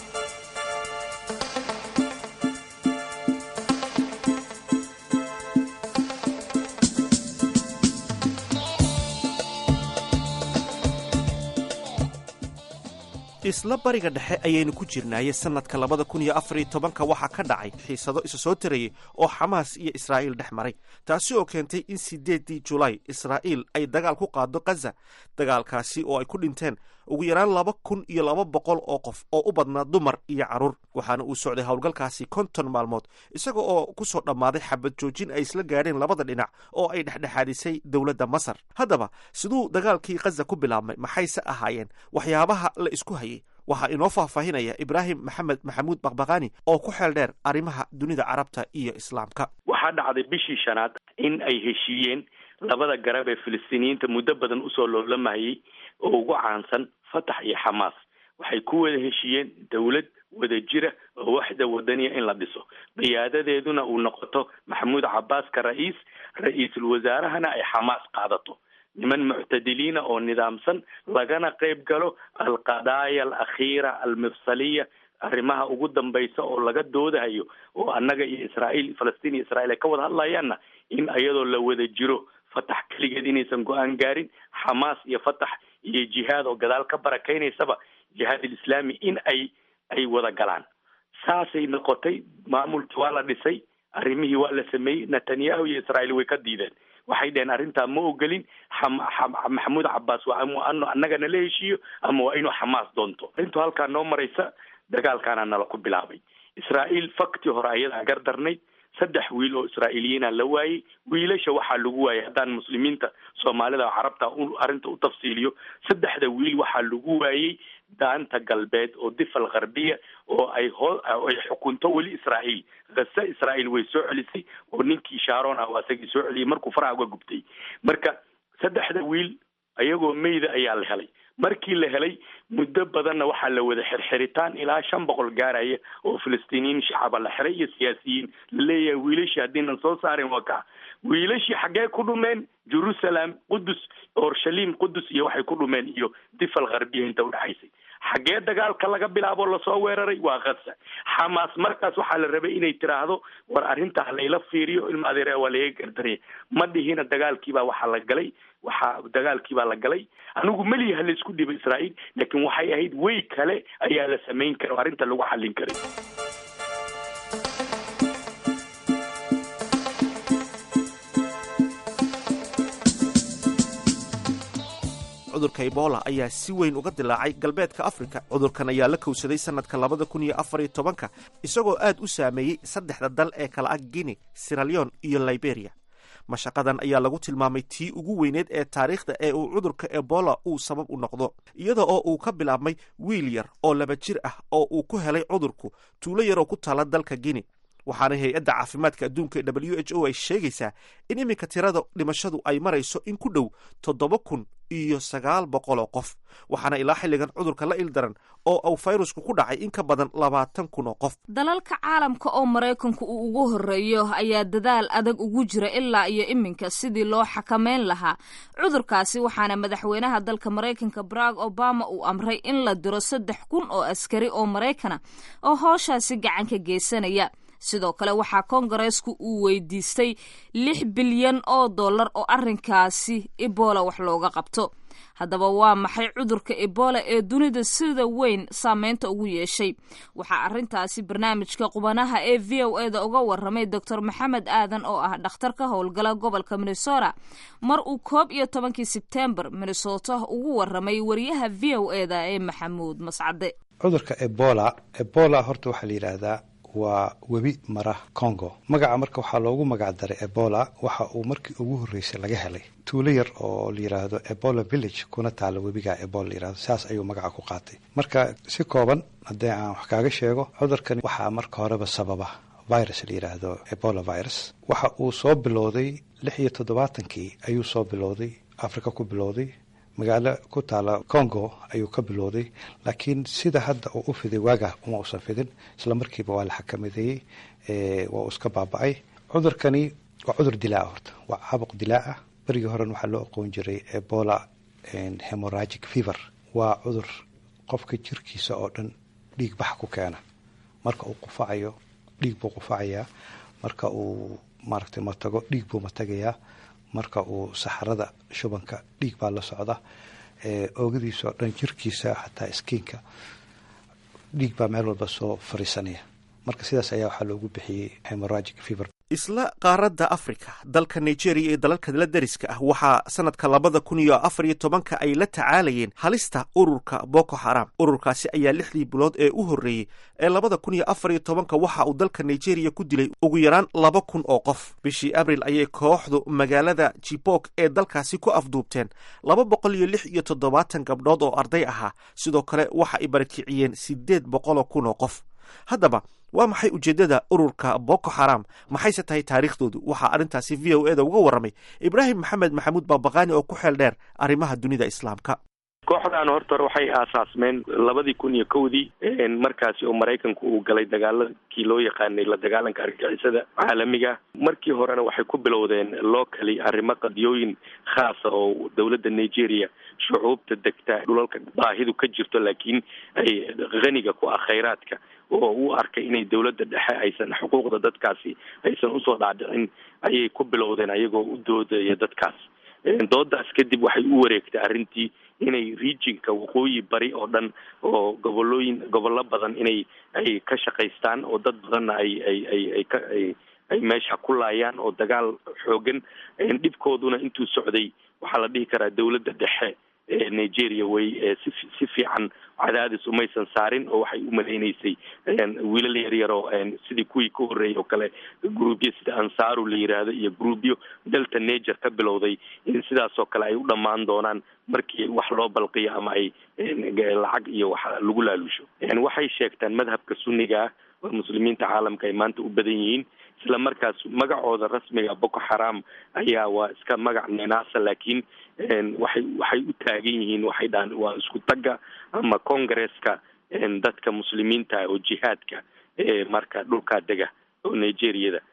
isla bariga dhexe ayaynu ku jirnaaye sannadka labada kun iyo afar iyo tobanka waxaa ka dhacay xiisado isa soo tarayay oo xamaas iyo israa'iil dhex maray taasi oo keentay in sideeddii julaay israa'iil ay dagaal ku qaado khaza dagaalkaasi oo ay ku dhinteen ugu yaraan laba kun iyo laba boqol oo qof oo u badnaa dumar iyo carruur waxaana uu socday howlgalkaasi konton maalmood isaga oo ku soo dhammaaday xabad joojin ay isla gaadheen labada dhinac oo ay dhexdhexaadisay dowladda masar haddaba siduu dagaalkii khaza ku bilaabmay maxayse ahaayeen waxyaabaha la isku hayay waxaa inoo faahfaahinaya ibraahim maxamed maxamuud bakbakaani oo ku xeel dheer arrimaha dunida carabta iyo islaamka waxaa dhacday bishii shanaad in ay heshiiyeen labada garab ee filistiiniyiinta muddo badan usoo loolamayay oo ugu caansan fatax iyo xamaas waxay ku wada heshiiyeen dowlad wada jira oo waxda wadaniya in la dhiso qiyaadadeeduna uu noqoto maxamuud cabaaska ra-iis ra-iisul wasaarahana ay xamaas qaadato niman muctadiliina oo nidaamsan lagana qayb galo alqadaaya alakhiira almifsaliya arrimaha ugu dambaysa oo laga doodayo oo annaga iyo israa'iil falastiin iyo israa'iil ay ka wada hadlayaanna in iyadoo la wada jiro fatax keligeed inaysan go-aan gaarin xamaas iyo fatax iyo jihaad oo gadaal ka barakaynaysaba jihaad alislaami in ay ay wada galaan saasay noqotay maamulkii waa la dhisay arrimihii waa la sameeyey netanyahu iyo israa'iil way ka diideen waxay dheheen arrintaa ma ogolin xam- xam- maxamuud cabbaas waa ama anu annagana la heshiiyo ama waa inuu xamaas doonto arrintu halkaa noo maraysa dagaalkaana nala ku bilaabay israa'iil fakti hore ayadaa gardarnayd saddex wiil oo israa'iiliyiina la waayey wiilasha waxaa lagu waayey haddaan muslimiinta soomaalida oo carabta u arrinta u tafsiiliyo saddexda wiil waxaa lagu waayey daanta galbeed oo difal gharbiya oo ay hoo ay xukunto weli israa'iil kase israa'iil way soo celisay oo ninkii shaaron ah waa isagii soo celiyey markuu faraha uga gubtay marka saddexda wiil ayagoo meyda ayaa la helay markii la helay muddo badanna waxaa la wada xirxiritaan ilaa shan boqol gaaraya oo filistiiniyiin shacaba la xiray iyo siyaasiyiin la leeyahay wiilashii haddiinan soo saarin waa kaa wiilashii xaggee ku dhumeen jerusalem qudus orshalim qudus iyo waxay ku dhumeen iyo difal gharbiya inta udhexaysay xaggee dagaalka laga bilaabo lasoo weeraray waa khaza xamaas markaas waxaa la rabay inay tiraahdo war arrintaa layla fiiriyo ilma adeer waa laga gardaraya ma dhihina dagaalkiibaa waxaa la galay waxaa dagaalkiibaa la galay anigu melihi ha laisku dhibo israa'iil laakiin waxay ahayd way kale ayaa la samayn kara oo arrinta lagu xallin karay cudurka ebola ayaa si weyn uga dilaacay galbeedka afrika cudurkan ayaa la kowsaday sannadka labada kun iyo afar iyo tobanka isagoo aad u saameeyey saddexda dal ee kala ah guinea siraleon iyo liberia mashaqadan ayaa lagu tilmaamay tii ugu weyneed ee taariikhda ee uu cudurka ebola uu sabab u noqdo iyada oo uu ka bilaabmay wiil yar oo laba jir ah oo uu ku helay cudurku tuulo yar oo ku taala dalka guinea waxaana hay-adda caafimaadka adduunka ee w h o ay sheegaysaa in iminka tirada dhimashadu ay marayso in ku dhow toddoba kun iyo sagaal boqol oo qof waxaana ilaa xilligan cudurka la ildaran oo uu fayrusku ku dhacay in ka badan labaatan kun oo qof dalalka caalamka oo maraykanku uu ugu horreeyo ayaa dadaal adag ugu jira ilaa iyo iminka sidii loo xakameyn lahaa cudurkaasi waxaana madaxweynaha dalka maraykanka barack obama uu amray in la diro saddex kun oo askari oo maraykana oo hooshaasi gacan ka geysanaya sidoo kale waxaa kongareesku uu weydiistay lix bilyan oo dollar oo arrinkaasi ebola wax looga qabto haddaba waa maxay cudurka ebola ee dunida sida weyn saameynta ugu yeeshay waxaa arrintaasi barnaamijka qubanaha ee v o eda uga waramay doctor maxamed aadan oo ah dhakhtar ka howlgala gobolka minnesota mar uu koob iyo tobankii sebtembar minnesota ugu waramay wariyaha v o eda ee maxamuud mascade cudurka ebola ebola horta waxaa la yidhaahdaa waa webi mara congo magaca marka waxaa loogu magac daray ebola waxa uu markii ugu horreysay laga helay tuulo yar oo la yidhaahdo ebola village kuna taala webiga ebola la yirahdo saas ayuu magaca ku qaatay marka si kooban haddii aan wax kaaga sheego cudurkani waxaa marka horeba sababa virus la yidhaahdo ebola virus waxa uu soo bilowday lix iyo toddobaatankii ayuu soo bilowday africa ku bilowday magaalo ku taala congo ayuu ka bilowday laakiin sida hadda uu u fiday waaga uma usan fidin isla markiiba waa la xakamadeeyey waa uu iska baaba-ay cudurkani waa cudur dilaa horta waa caabuq dilaa ah berigii horen waxaa loo aqoon jiray ebola hemoragic fever waa cudur qofka jirkiisa oo dhan dhiig bax ku keena marka uu qufacayo dhiig buu qufacayaa marka uu maaragtay matago dhiig buu matagayaa marka uu saxarada shubanka dhiig baa la socda oogadiisa oo dhan jirkiisa xataa iskiinka dhiig baa meel walba soo fariisanaya marka sidaas ayaa waxaa loogu bixiyey hemoragic fever isla qaaradda africa dalka nigeria iyo dalalka la dariska ah waxaa sanadka labada kun iyo afar iyo tobanka ay la tacaalayeen halista ururka boko haram ururkaasi ayaa lixdii bilood ee u horreeyey ee labada kun iyo afar iyo tobanka waxa uu dalka nigeria ku dilay ugu yaraan laba kun oo qof bishii abril ayay kooxdu magaalada jibok ee dalkaasi ku afduubteen laba boqol iyo lix iyo toddobaatan gabdhood oo arday ahaa sidoo kale waxa ay barakiciyeen siddeed boqoloo kun oo qof haddaba waa maxay ujeeddada ururka boko haram maxayse tahay taariikhdoodu waxaa arrintaasi v o eda uga warramay ibraahim maxamed maxamuud baabaqaani oo ku xeel dheer arrimaha dunida islaamka kooxdan horta hore waxay aasaasmeen labadii kun iyo kowdii markaasi oo maraykanku uu galay dagaaladkii loo yaqaanay la dagaalanka argagixisada caalamiga markii horena waxay ku bilowdeen locally arrimo qadiyooyin khaasa oo dowladda nigeria shucuubta degta dhulalka baahidu ka jirto laakiin ay haniga ku ah khayraadka oo u arkay inay dowladda dhexe aysan xuquuqda dadkaasi aysan usoo dhaadhicin ayay ku bilowdeen ayagoo u doodaya dadkaas doodaas kadib waxay u wareegtay arrintii inay regionka waqooyi bari oo dhan oo gobolooyin gobollo badan inay ay ka shaqaystaan oo dad badanna ay ay ay ay ka ay ay meesha ku laayaan oo dagaal xoogan dhibkooduna intuu socday waxaa la dhihi karaa dowladda dhexe ee nigeria way si si fiican cadaadis umaysan saarin oo waxay u malaynaysay wiilal yar yar oo sidii kuwii ka horreeyay oo kale groupyo sida ansaaru la yiraahdo iyo groupyo delta nager ka bilowday in sidaas oo kale ay u dhammaan doonaan markii wax loo balqiyo ama ay lacag iyo wax lagu laalusho waxay sheegtaan madhabka sunniga ah oo muslimiinta caalamka ay maanta u badan yihiin isla markaas magacooda rasmiga boko haram ayaa waa iska magac ninaasa laakiin waxay waxay u taagan yihiin waxay dhahaan waa isku tagga ama congresska dadka muslimiinta oo jihaadka ee marka dhulkaa dega oo nigeriyada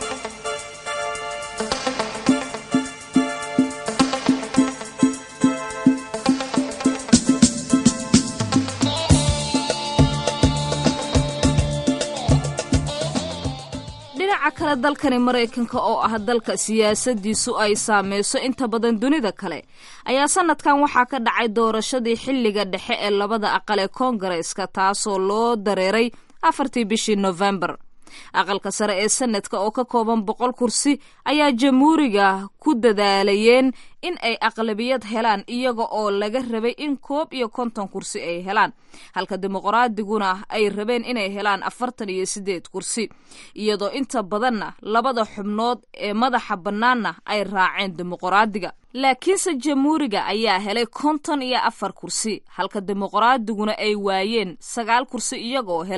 dhinaca kale dalkani maraykanka oo ah dalka siyaasadiisu ay saameyso inta badan dunida kale ayaa sanadkan waxaa ka dhacay doorashadii xilliga dhexe ee labada aqal ee koongareeska taasoo loo dareeray afartii bishii nofembar aqalka sare ee sanadka oo ka kooban boqol kursi ayaa jamhuuriga ku dadaalayeen in ay aqlabiyad helaan iyaga oo laga rabay in koob iyo konton kursi ay helaan halka dimuqraadiguna ay rabeen inay helaan afartan iyo siddeed kursi iyadoo inta badanna labada xubnood ee madaxa bannaanna ay raaceen dimuqraadiga laakiinse jamhuuriga ayaa helay konton iyo afar kursi halka dimuqraadiguna ay waayeen sagaal kursi iyagoo helay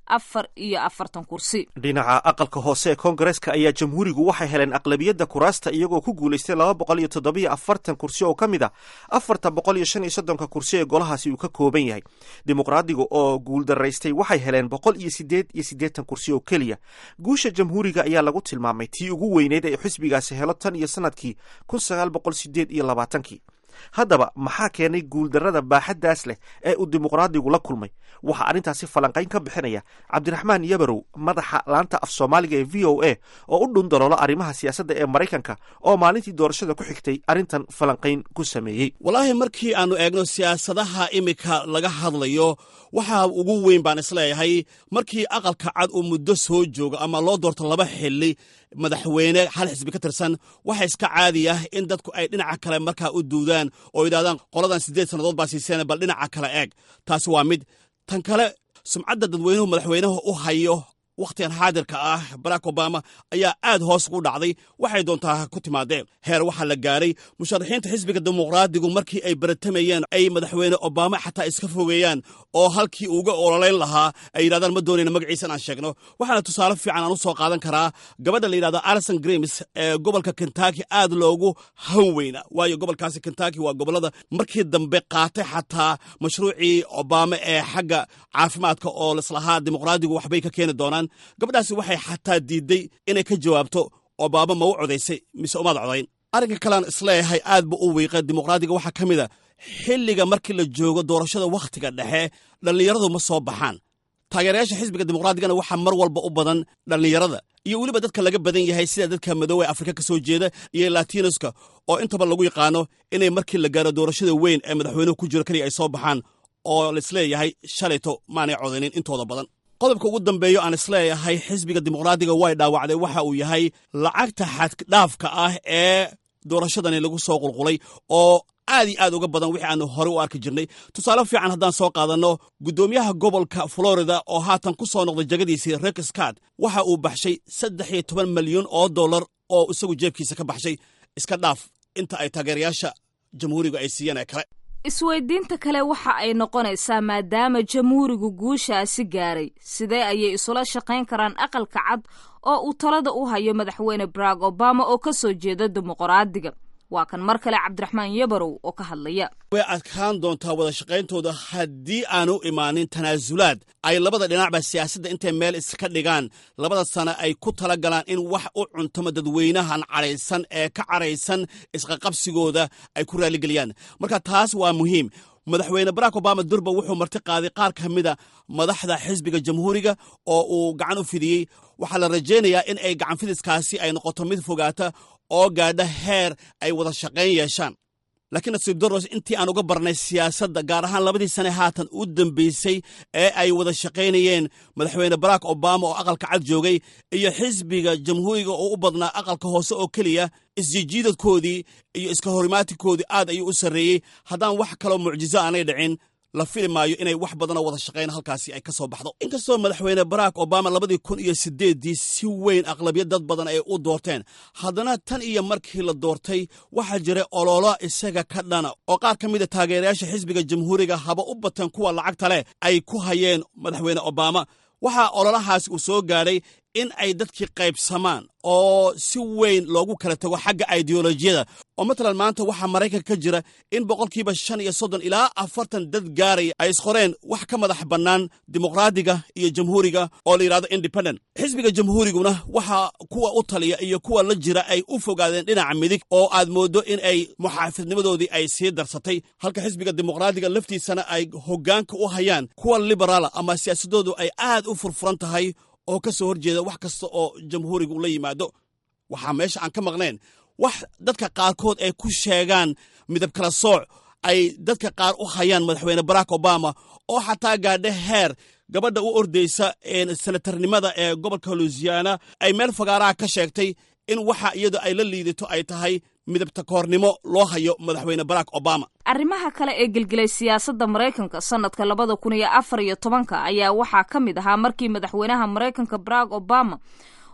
afar iyo afartan kursi dhinaca aqalka hoose ee koongareeska ayaa jamhuurigu waxay heleen aqlabiyadda kuraasta iyagoo ku guulaystay laba boqol iyo toddobiyo afartan kursi oo ka mid a afarta boqol iyo shan iyo soddonka kursi ee golahaasi uu ka kooban yahay dimuqraadiga oo guuldaraystay waxay heleen boqol iyo sideed iyo siddeetan kursi oo keliya guusha jamhuuriga ayaa lagu tilmaamay tii ugu weyneyd ee xisbigaasi helo tan iyo sanadkii kun sagaal boqol sideed iyo labaatankii haddaba maxaa keenay guuldarrada baaxaddaas leh ee uu dimuqraadigu la kulmay waxaa arrintaasi falanqayn ka bixinaya cabdiraxmaan yabarow madaxa laanta af soomaaliga ee v o a oo u dhun daloola arrimaha siyaasadda ee maraykanka oo maalintii doorashada ku xigtay arrintan falanqayn ku sameeyey walaahi markii aannu eegno siyaasadaha iminka laga hadlayo waxaa ugu weyn baan isleeyahay markii aqalka cad uu muddo soo joogo ama loo doorto laba xili madaxweyne hal xisbi ka tirsan waxa iska caadi ah in dadku ay dhinaca kale markaa u duudaan oo yidhahdaan qoladan siddeed sannadood baa siiseen bal dhinaca kale eeg taasi waa mid tan kale sumcadda dadweynuhu madaxweynaha u hayo wakhtigan xaadirka ah barack obama ayaa aad hoos ugu dhacday waxay doontaa ku timaadeen heer waxaa la gaaray musharaxiinta xisbiga dimuqraadigu markii ay baratamayeen ay madaxweyne obama xataa iska fogeeyaan oo halkii uga ololayn lahaa ay yidhahdaan ma doonayna magaciisa inaan sheegno waxaana tusaale fiican aan u soo qaadan karaa gabadha la yidhahdo alison grims ee gobolka kentucky aad loogu han weyna waayo gobolkaasi kentucky waa gobollada markii dambe qaatay xataa mashruucii obama ee xagga caafimaadka oo lislahaa dimuqraadigu waxbay ka keeni doonaan gabadhaasi waxay xataa diidday inay ka jawaabto obama ma u codaysay mise umaad codayn arrinka kalean isleeyahay aad bu u wiiqa dimuqraadiga waxaa ka mid a xilliga markii la joogo doorashada wakhtiga dhexe dhallinyaradu ma soo baxaan taageerayaasha xisbiga dimuqraadigana waxaa mar walba u badan dhallinyarada iyo weliba dadka laga badan yahay sida dadka madoowe ee afrika ka soo jeeda iyo latinoska oo intaba lagu yaqaano inay markii la gaaro doorashada weyn ee madaxweynuhu ku jiro keliya ay soo baxaan oo laisleeyahay shalayto maanay codaynin intooda badan qodobka ugu dambeeyo aan isleeyahay xisbiga dimuqraadiga way dhaawacday waxa uu yahay lacagta xaddhaafka ah ee doorashadani lagu soo qulqulay oo aad iyo aad uga badan wixii aanu horey u arki jirnay tusaale fiican haddaan soo qaadanno guddoomiyaha gobolka florida oo haatan ku soo noqday jegadiisii rek scott waxa uu baxshay saddex iyo toban malyan oo dollar oo isagu jeebkiisa ka baxshay iska dhaaf inta ay taageerayaasha jamhuuriga ay siiyeen ee kale isweydiinta kale waxa ay noqonaysaa maadaama jamhuurigu guushaasi gaaray sidee ayay isula shaqayn karaan aqalka cad oo uu talada u hayo madaxweyne barack obama oo ka soo jeeda dimuqraadiga waa kan mar kale cabdiraxmaan yabarow oo ka hadlaya way adkaan doontaa wada shaqayntooda haddii aanu imaanin tanaasulaad ay labada dhinacba siyaasadda intay meel iska dhigaan labada sane ay ku tala galaan in wax u cuntamo dadweynahan cadhaysan ee ka cadhaysan isqaqabsigooda ay ku raaligeliyaan marka taas waa muhiim madaxweyne barack obama durba wuxuu marti qaaday qaar ka mida madaxda xisbiga jamhuuriga oo uu gacan u fidiyey waxaa la rajaynayaa in ay gacan fidiskaasi ay noqoto mid fogaata oo gaadha heer ay wada shaqayn yeeshaan laakiin nasiib daros intii aan uga barnay siyaasadda gaar ahaan labadii sane haatan u dambaysay ee ay wada shaqaynayeen madaxweyne barack obama oo aqalka cad joogay iyo xisbiga jamhuuriga oo u badnaa aqalka hoose oo keliya isjijiidadkoodii iyo iska horimaatikoodii aad ayuu u sarreeyey haddaan wax kaloo mucjizo aanay dhicin la fili maayo inay wax badanoo wada shaqayn halkaasi ay ka soo baxdo inkastoo madaxweyne barack obama labadii kun iyo sideeddii si weyn aqlabiyad dad badan ay u doorteen haddana tan iyo markii la doortay waxaa jiray ololo isaga ka dhana oo qaar ka mida taageerayaasha xisbiga jamhuuriga haba u bateen kuwa lacagta leh ay ku hayeen madaxweyne obama waxaa ololahaasi uu soo gaadhay in ay dadkii qaybsamaan oo si weyn loogu kala tago xagga ideolojiyada oo matalan maanta waxaa maraykanka ka jira in boqolkiiba shan iyo soddon ilaa afartan dad gaaraya ay isqoreen wax ka madax bannaan dimuqraadiga iyo jamhuuriga oo la yidhahdo independent xisbiga jamhuuriguna waxa kuwa u taliya iyo kuwa la jira ay u fogaadeen dhinaca midig oo aad mooddo in ay muxaafidnimadoodii ay sii darsatay halka xisbiga dimuqraadiga laftiisana ay hoggaanka u hayaan kuwa liberaala ama siyaasadoodu ay aad u furfuran tahay oo ka soo horjeeda wax kasta oo jamhuurigu la yimaado waxaa meesha aan ka maqnayn wax dadka qaarkood ay ku sheegaan midab kala sooc ay dadka qaar u hayaan madaxweyne barack obama oo xataa gaadha heer gabadha u ordaysa senatarnimada ee gobolka luisiana ay meel fagaaraha ka sheegtay in waxa iyadu ay la liidato ay tahay midabta koornimo loo hayo madaxweyne barack obama arrimaha kale ee gelgelay siyaasadda maraykanka sanadka labada kun iyo afar iyo tobanka ayaa waxaa ka mid ahaa markii madaxweynaha maraykanka barack obama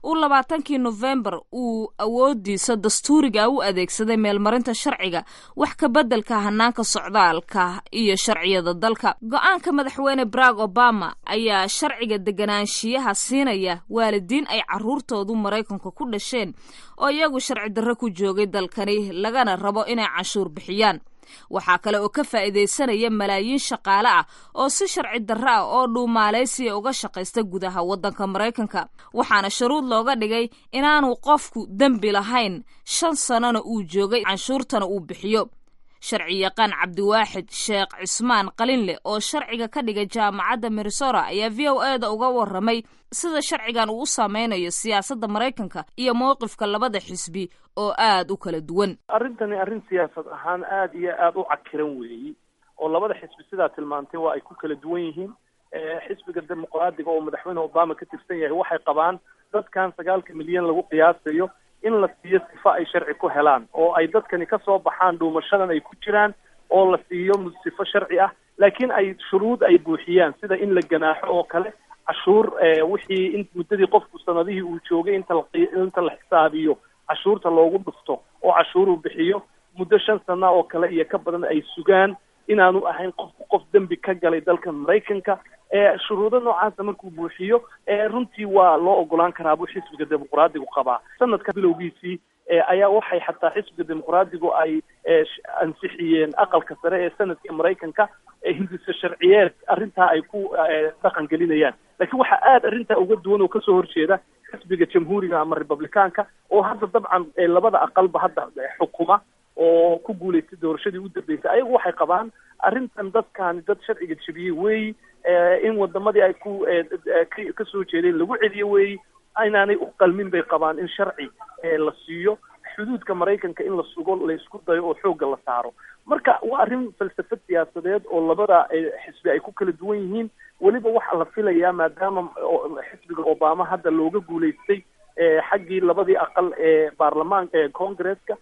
uu labaatankii nofembar uu awoodiisa dastuuriga u adeegsaday meelmarinta sharciga wax ka beddelka hanaanka socdaalka iyo sharciyada dalka go-aanka madaxweyne barack obama ayaa sharciga deganaanshiyaha siinaya waalidiin ay caruurtoodu maraykanka ku dhasheen oo iyagu sharci darro ku joogay dalkani lagana rabo inay canshuur bixiyaan waxaa kale oo ka faa'iidaysanaya malaayiin shaqaale ah oo si sharci darro ah oo dhuumaalaysiya uga shaqaysta gudaha waddanka maraykanka waxaana shuruud looga dhigay inaanu qofku dembi lahayn shan sannona uu joogay canshuurtana uu bixiyo sharci yaqaan cabdiwaaxid sheekh cismaan qalinleh oo sharciga ka dhigay jaamacadda minnesota ayaa v o e da uga warramay sida sharcigan uu u saameynayo siyaasadda maraykanka iyo mowqifka labada xisbi oo aad u kala duwan arrintani arrin siyaasad ahaan aad iyo aad u cakiran weeyi oo labada xisbi sidaa tilmaantay waa ay ku kala duwan yihiin xisbiga dimuqraadiga oo madaxweyne obama ka tirsan yahay waxay qabaan dadkan sagaalka milyan lagu qiyaasayo in la siiyo sifo ay sharci ku helaan oo ay dadkani ka soo baxaan dhuumashadan ay ku jiraan oo la siiyo sifo sharci ah laakiin ay shuruud ay buuxiyaan sida in la ganaaxo oo kale cashuur wixii in muddadii qofku sanadihii uu joogay inta la inta la xisaabiyo cashuurta loogu dhufto oo cashuuruu bixiyo muddo shan sana oo kale iyo ka badan ay sugaan inaanu ahayn qofku qof dembi ka galay dalka maraykanka shuruudo noocaasa markuu buuxiyo runtii waa loo ogolaan karaa buu xisbiga dimuqraadigu qabaa sanadka bilowgiisii ayaa waxay xataa xisbiga dimuqraadigu ay ansixiyeen aqalka sare ee sanadka maraykanka hindisa sharciyeed arrintaa ay ku dhaqan gelinayaan laakiin waxaa aada arrintaa uga duwan oo kasoo horjeeda xisbiga jamhuuriga ama republicaanka oo hadda dabcan labada aqalba hadda xukuma oo ku guulaystay doorashadii u dambeysay ayagu waxay qabaan arrintan dadkaani dad sharciga jebiyey weeyi in wadamadii ay ku kasoo jeedeen lagu celiyo weeyi inaanay u qalmin bay qabaan in sharci la siiyo xuduudka maraykanka in la sugo laysku dayo oo xoogga la saaro marka waa arrin falsafad siyaasadeed oo labada xisbi ay ku kala duwan yihiin weliba waxaa la filayaa maadaama xisbiga obama hadda looga guulaystay xaggii labadii aqal ee baarlamaanka ee congresska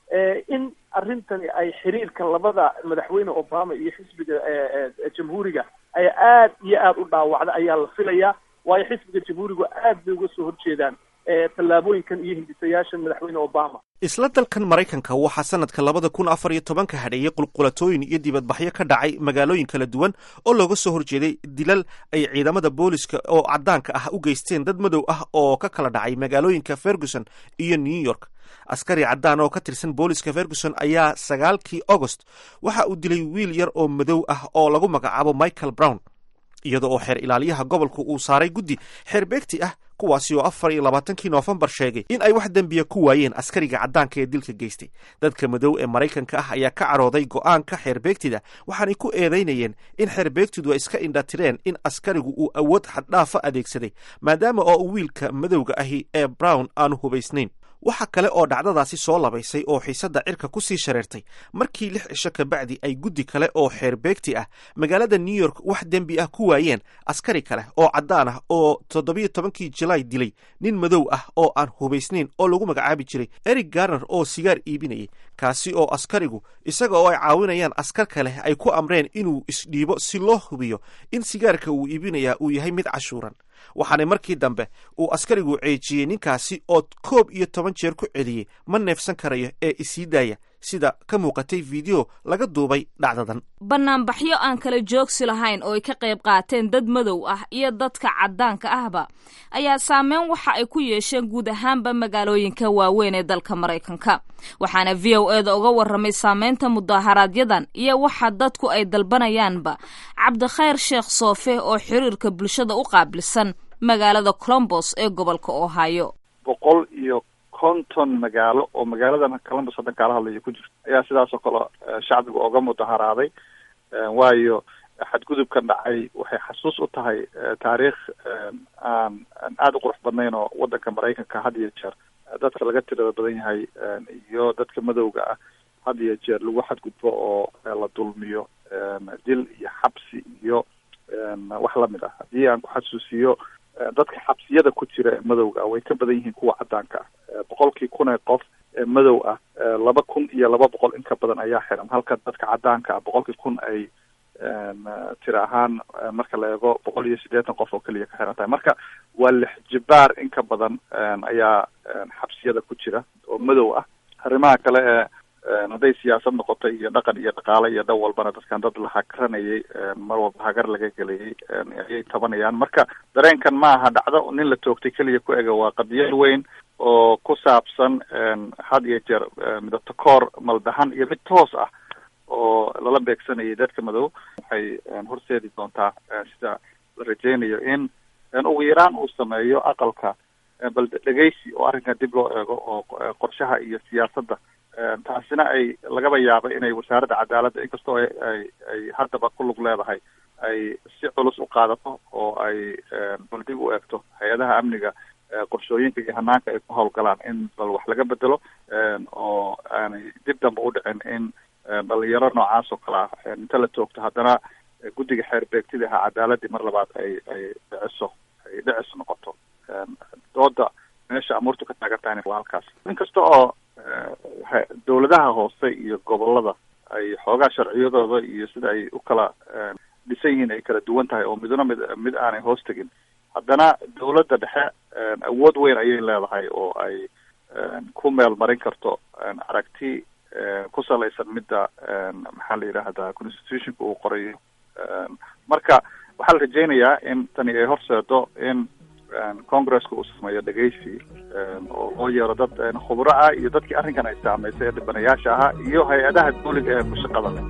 in arrintani ay xiriirka labada madaxweyne obama iyo xisbiga jamhuuriga ay aad iyo aada u dhaawacda ayaa la filayaa waayo xisbiga jamhuurigu aad bay uga soo horjeedaan tallaabooyinkan iyo hindisayaashan madaxweyne obama isla dalkan maraykanka waxaa sanadka labada kun afar iyo tobanka hadheeyey qulqulatooyin iyo dibadbaxyo ka dhacay magaalooyin kala duwan oo looga soo horjeeday dilal ay ciidamada booliska oo caddaanka ah u geysteen dad madow ah oo ka kala dhacay magaalooyinka ferguson iyo new york askari caddaan oo ka tirsan booliska ferguson ayaa sagaalkii agost waxa uu dilay wiil yar oo madow ah oo lagu magacaabo michael brown iyada oo xeer ilaaliyaha gobolku uu saaray guddi xeer beegti ah kuwaasi oo afar iyo labaatankii noofembar sheegay in ay wax dembiya ku waayeen askariga caddaanka ee dilka geystay dadka madow ee maraykanka ah ayaa ka carooday go'aanka xeerbeegtida waxaanay ku eedaynayeen in xeerbeegtidu ay iska indhatireen in askarigu uu awood xaddhaafa adeegsaday maadaama oo wiilka madowga ahi ee brown aanu hubaysnayn waxa kale oo dhacdadaasi soo labaysay oo xiisadda cirka ku sii shareertay markii lix cisho kabacdi ay guddi kale oo xeerbeegti ah magaalada new york wax dembi ah ku waayeen askari kale oo caddaan ah oo toddobiyo tobankii julaay dilay nin madow ah oo aan hubaysnayn oo lagu magacaabi jiray eric garner oo sigaar iibinayay kaasi oo askarigu isaga oo ay caawinayaan askar kale ay ku amreen inuu isdhiibo si loo hubiyo in sigaarka uu iibinayaa uu yahay mid cashuuran waxaana markii dambe uu askarigu ceejiyey ninkaasi oo koob iyo toban jeer ku celiyey ma neefsan karayo ee isii daaya sida ka muuqatay fiideo laga duubay dhacdadan banaanbaxyo aan kala joogsi lahayn oo ay ka qayb qaateen dad madow ah iyo dadka caddaanka ahba ayaa saameyn waxa ay ku yeesheen guud ahaanba magaalooyinka waaweyn ee dalka maraykanka waxaana v o eda uga warramay saameynta mudaaharaaadyadan iyo waxa dadku ay dalbanayaanba cabdikhayr sheekh soofe oo xiriirka bulshada u qaabilsan magaalada colombos ee gobolka ohio boqol iyo konton magaalo oo magaaladan columbus haddan kaala hadlayo ku jirto ayaa sidaas oo kale shacbiga oga mudaharaaday waayo xadgudubkan dhacay waxay xasuus u tahay taariikh aan aan aada u qurux badnayn oo waddanka maraykanka had iyo jeer dadka laga tirada badan yahay iyo dadka madowga ah had iyo jeer lagu xadgudbo oo la dulmiyo dil iyo xabsi iyo wax lamid ah haddii aan ku xasuusiyo dadka xabsiyada ku jira ee madowga ah way ka badan yihiin kuwa caddaanka ah boqolkii kun ee qof ee madow ah laba kun iyo laba boqol in ka badan ayaa xiran halka dadka caddaanka ah boqolkii kun ay tira ahaan marka la eego boqol iyo siddeetan qof oo keliya ka xiran tahay marka waa lix jibaar in ka badan ayaa xabsiyada ku jira oo madow ah arrimaha kale ee hadday siyaasad noqoto iyo dhaqan iyo dhaqaale iyo dhan walbana dadkan dad la hagranayay mar walba hagar laga gelayay ayay tabanayaan marka dareenkan ma aha dhacdo nin la toogtay keliya ku ega waa qadiyad weyn oo ku saabsan had iyo jeer midabto koor maldahan iyo mid toos ah oo lala beegsanayay dadka madow waxay horseedi doontaa sida la rajeynayo in ugu yaraan uu sameeyo aqalka bal dhegeysi oo arrinkan dib loo eego oo qorshaha iyo siyaasadda taasina ay lagaba yaabo inay wasaaradda cadaaladda inkastoo ay ay haddaba ku lug leedahay ay si culus u qaadato oo ay bal dib u eegto hay-adaha amniga qorshooyinka iyo hanaanka ay ku howlgalaan in bal wax laga bedelo oo aanay dib damba u dhicin in dhalinyaro noocaas oo kale ah inta la toogto haddana guddiga xeer beegtida ahaa cadaaladii mar labaad ay ay dhiciso ay dhicis noqoto dooda meesha amuurtu ka taagan tahayna waa halkaas inkasta oo dawladaha hoose iyo gobolada ay xoogaa sharciyadooda iyo sida ay u kala dhisan yihiin ay kala duwan tahay oo midna mid mid aanay hoos tegin haddana dawladda dhexe awood weyn ayay leedahay oo ay ku meel marin karto aragti ku salaysan midda maxaa la yidhaahdaa constitutionka uu qorayo marka waxaa la rajeynayaa in tani ay horseedo in congresska uu sameeyo dhegeysi oo loo yeero dad khubro ah iyo dadkii arrinkan ay saameysay ee dhibanayaasha ahaa iyo hay-adaha dawliga ee ku shaqada leh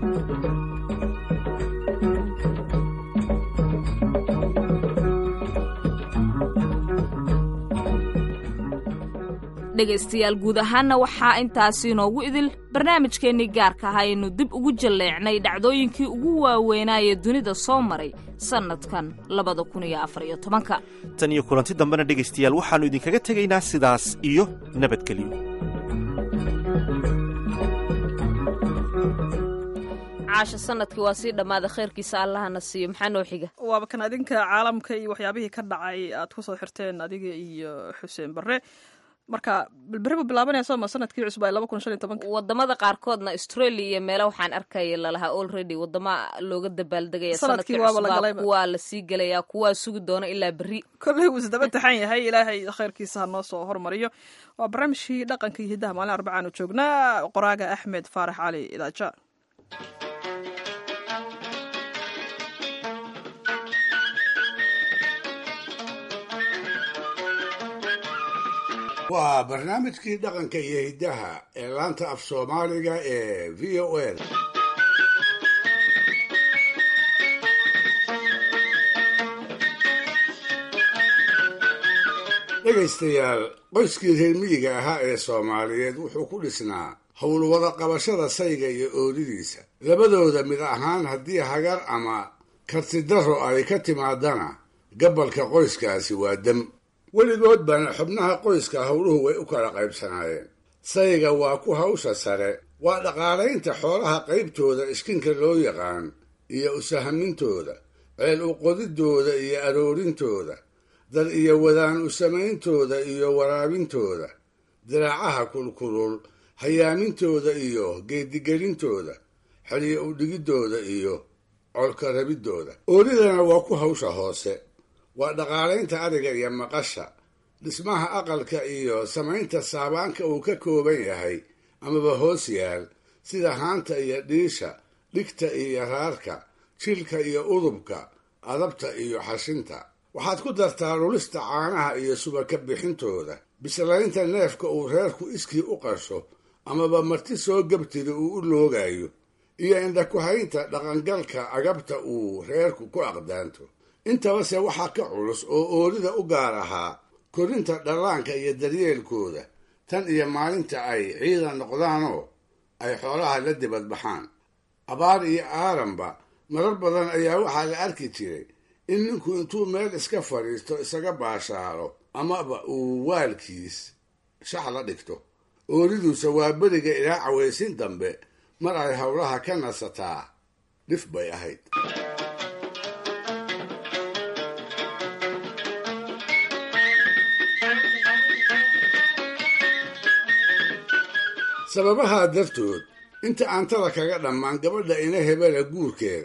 dhegaystayaal guud ahaanna waxaa intaasi inoogu idil barnaamijkeennii gaarka ahaa aynu dib ugu jalleecnay dhacdooyinkii ugu waaweynaaye dunida soo maray sannadkan labada kun iyo afar iyo tobanka tan iyo kulanti dambena dhegaystayaal waxaannu idinkaga tegaynaa sidaas iyo nabadgelyo caasha sanadkii waa sii dhammaaday khayrkiisa allahana siiyo maxaa noo xiga waaba kan adinka caalamka iyo waxyaabihii ka dhacay aad ku soo xirteen adiga iyo xuseen barre marka balberi bu bilaabanaysa ma sanadkii cusub ay laba kun shan iyo tobanka wadamada qaarkoodna australia iyo meelo waxaan arkaya lalahaa already wadama looga dabaaldegaya Sanadkii waaba la galayba. kuwaa lasii gelaya kuwaa sugi doona ilaa berri kolley wuu isdaba taxan yahay ilaahay khayrkiisa ha noo soo hormariyo waa barnaamijkii dhaqanka iyo hiddaha maalin arbacaan u joognaa qoraaga axmed faarax cali idaaja waa barnaamijkii dhaqanka iyo hiddaha ee laanta af soomaaliga ee v o a dhegaystayaal qoyskii reer miyiga ahaa ee soomaaliyeed wuxuu ku dhisnaa howlwada qabashada sayga iyo oodidiisa labadooda mid ahaan haddii hagar ama kartidaro ay ka timaadana gabalka qoyskaasi waa dam weligood bana xubnaha qoyska howluhu way u kala qaybsanaayeen sayga waa ku hawsha sare waa dhaqaalaynta xoolaha qaybtooda iskinka loo yaqaan iyo usahamintooda ceel uqodidooda iyo aroorintooda dad iyo wadaan u samayntooda iyo waraabintooda diraacaha kulkulul hayaamintooda iyo geedigelintooda xeliyo udhigiddooda iyo colka rabiddooda oolidana waa ku hawsha hoose waa dhaqaalaynta ariga iyo maqasha dhismaha aqalka iyo samaynta saabaanka uu ka kooban yahay amaba hoos yaal sida haanta iyo dhiisha dhigta iyo raarka jilka iyo udubka adabta iyo xashinta waxaad ku dartaa lulista caanaha iyo subaka bixintooda bislaynta neefka uu reerku iskii u qasho amaba marti soo gabtida uu u loogayo iyo indhakuhaynta dhaqangalka agabta uu reerku ku aqdaanto intabase waxaa ka culus oo oolida u gaar ahaa korinta dhallaanka iyo daryeelkooda tan iyo maalinta ay ciidan noqdaanoo ay xoolaha la dibad baxaan abaar iyo aaranba marar badan ayaa waxaa la arki jiray in ninku intuu meel iska fadhiisto isaga baashaalo amaba uu waalkiis shax la dhigto ooliduuse waa beriga ilaa cawaysin dambe mar ay howlaha ka nasataa dhif bay ahayd sababahaa dartood inta aantada kaga dhammaan gabadha ina hebela guurkeeda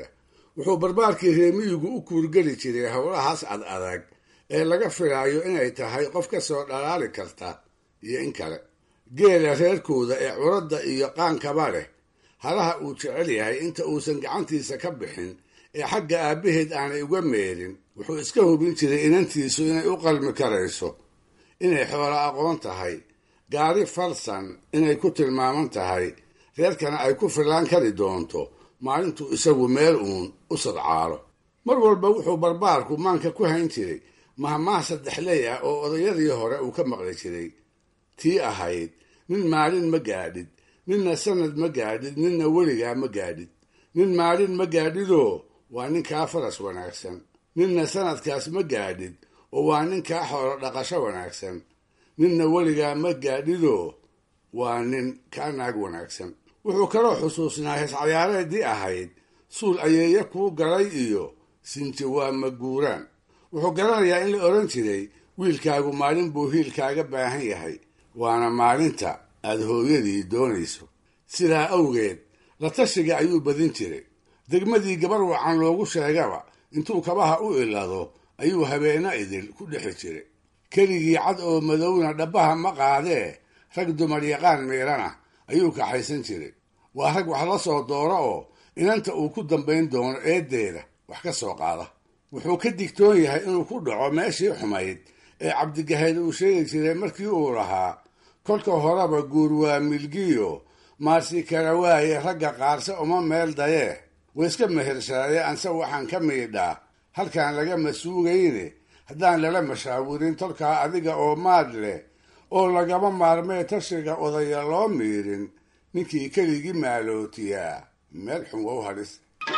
wuxuu barbaarkii reemiyigu u kuurgeli jiray howlahaas ad adag ee laga filaayo inay tahay qof ka soo dhalaali karta iyo in kale geela reerkooda ee curadda iyo qaankaba leh halaha uu jecel yahay inta uusan gacantiisa ka bixin ee xagga aabbaheed aanay uga meerin wuxuu iska hubin jiray inantiisu inay u qalmi karayso inay xoolo aqoon tahay gaari falsan inay ku tilmaaman tahay reerkana ay ku fillaan kari doonto maalintuu isagu meel uun u sadcaalo mar walba wuxuu barbaarku maanka ku hayn jiray mahmaah saddexley ah oo odayadii hore uu ka maqli jiray tii ahayd nin maalin ma gaadhid ninna sanad ma gaadhid ninna weligaa ma gaadhid nin maalin ma gaadhidoo waa ninkaa faras wanaagsan ninna sanadkaas ma gaadhid oo waa ninkaa xoolo dhaqasho wanaagsan ninna weligaa ma gaadhidoo waa nin kaa naag wanaagsan wuxuu kaloo xusuusnaa heescayaareedii ahayd suul ayeeye kuu galay iyo sinti waa maguuraan wuxuu garanayaa in la odhan jiray wiilkaagu maalin buu hiilkaaga baahan yahay waana maalinta aad hooyadii doonayso sidaa awgeed la tashiga ayuu badin jiray degmadii gabar wacan loogu sheegaba intuu kabaha u ilado ayuu habeena idil ku dhexi jiray keligii cad oo madowna dhabbaha ma qaadee rag dumar yaqaan miirana ayuu kaxaysan jiray waa rag wax la soo dooro oo inanta uu ku dambayn doono eeddeeda wax ka soo qaada wuxuu ka digtoon yahay inuu ku dhaco meeshii xumayd ee cabdigahayd uu sheegi jiray markii uu lahaa kolka horeba guur waa milgiyo maarsi kala waaye ragga qaarse uma meel dayee wayska mehershaaye anse waxaan ka miidhaa halkaan lagama suugayne haddaan lala mashaawirin tolkaa adiga oo maad leh oo lagama maarmee tashiga odaya loo miirin ninkii keligii maalootiyaa meel xun wow hadhis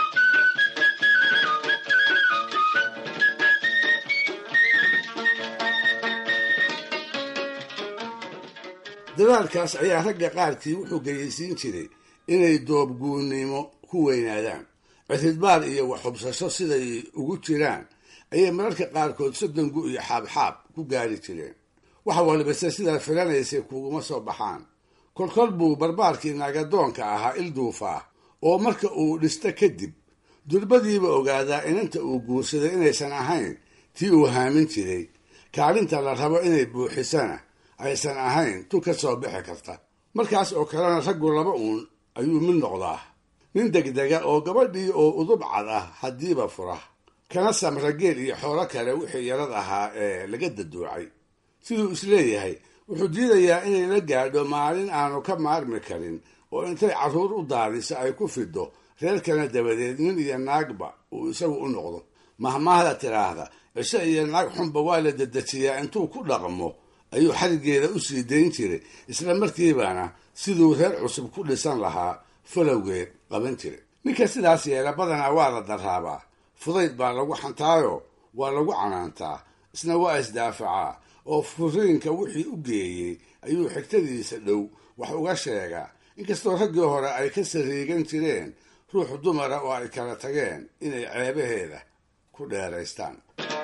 dadaalkaas ayaa ragga qaarkii wuxuu geyaysiin jiray inay doobguunnimo ku weynaadaan cidhidbaar iyo waxhubsasho siday ugu jiraan ayay mararka qaarkood soddongu iyo xaabxaab ku gaari jireen wax walbase sidaa filanaysay kuguma soo baxaan kolkol buu barbaarkii naagadoonka ahaa ilduufa ah oo marka uu dhisto kadib durbadiiba ogaadaa inanta uu guursaday inaysan ahayn tii uu haamin jiray kaalinta la rabo inay buuxisana aysan ahayn tu ka soo bixi karta markaas oo kalena raggu laba uun ayuu mid noqdaa nin degdega oo gabadhii oo udub cad ah haddiiba fura kana samra geel iyo xoolo kale wixii yarad ahaa ee laga daduucay siduu isleeyahay wuxuu diidayaa inay la gaadho maalin aanu ka maarmi karin oo intay carruur u daadiso ay ku fido reerkana dabadeed nin iyo naagba uu isagu u noqdo mahmaahda tidhaahda cisho iyo naag xunba waa la dedejiyaa intuu ku dhaqmo ayuu xarigeeda u sii dayn jiray isla markiibana siduu reer cusub ku dhisan lahaa falowgeed qaban jiray ninka sidaas yeela badanaa waa la daraabaa fudayd baa lagu xantaayo waa lagu canaantaa isna waa isdaafacaa oo furiinka wixii u geeyey ayuu xigtadiisa dhow wax uga sheegaa inkastoo raggii hore ay ka sariigan jireen ruux dumara oo ay kala tageen inay ceebaheeda ku dheeraystaan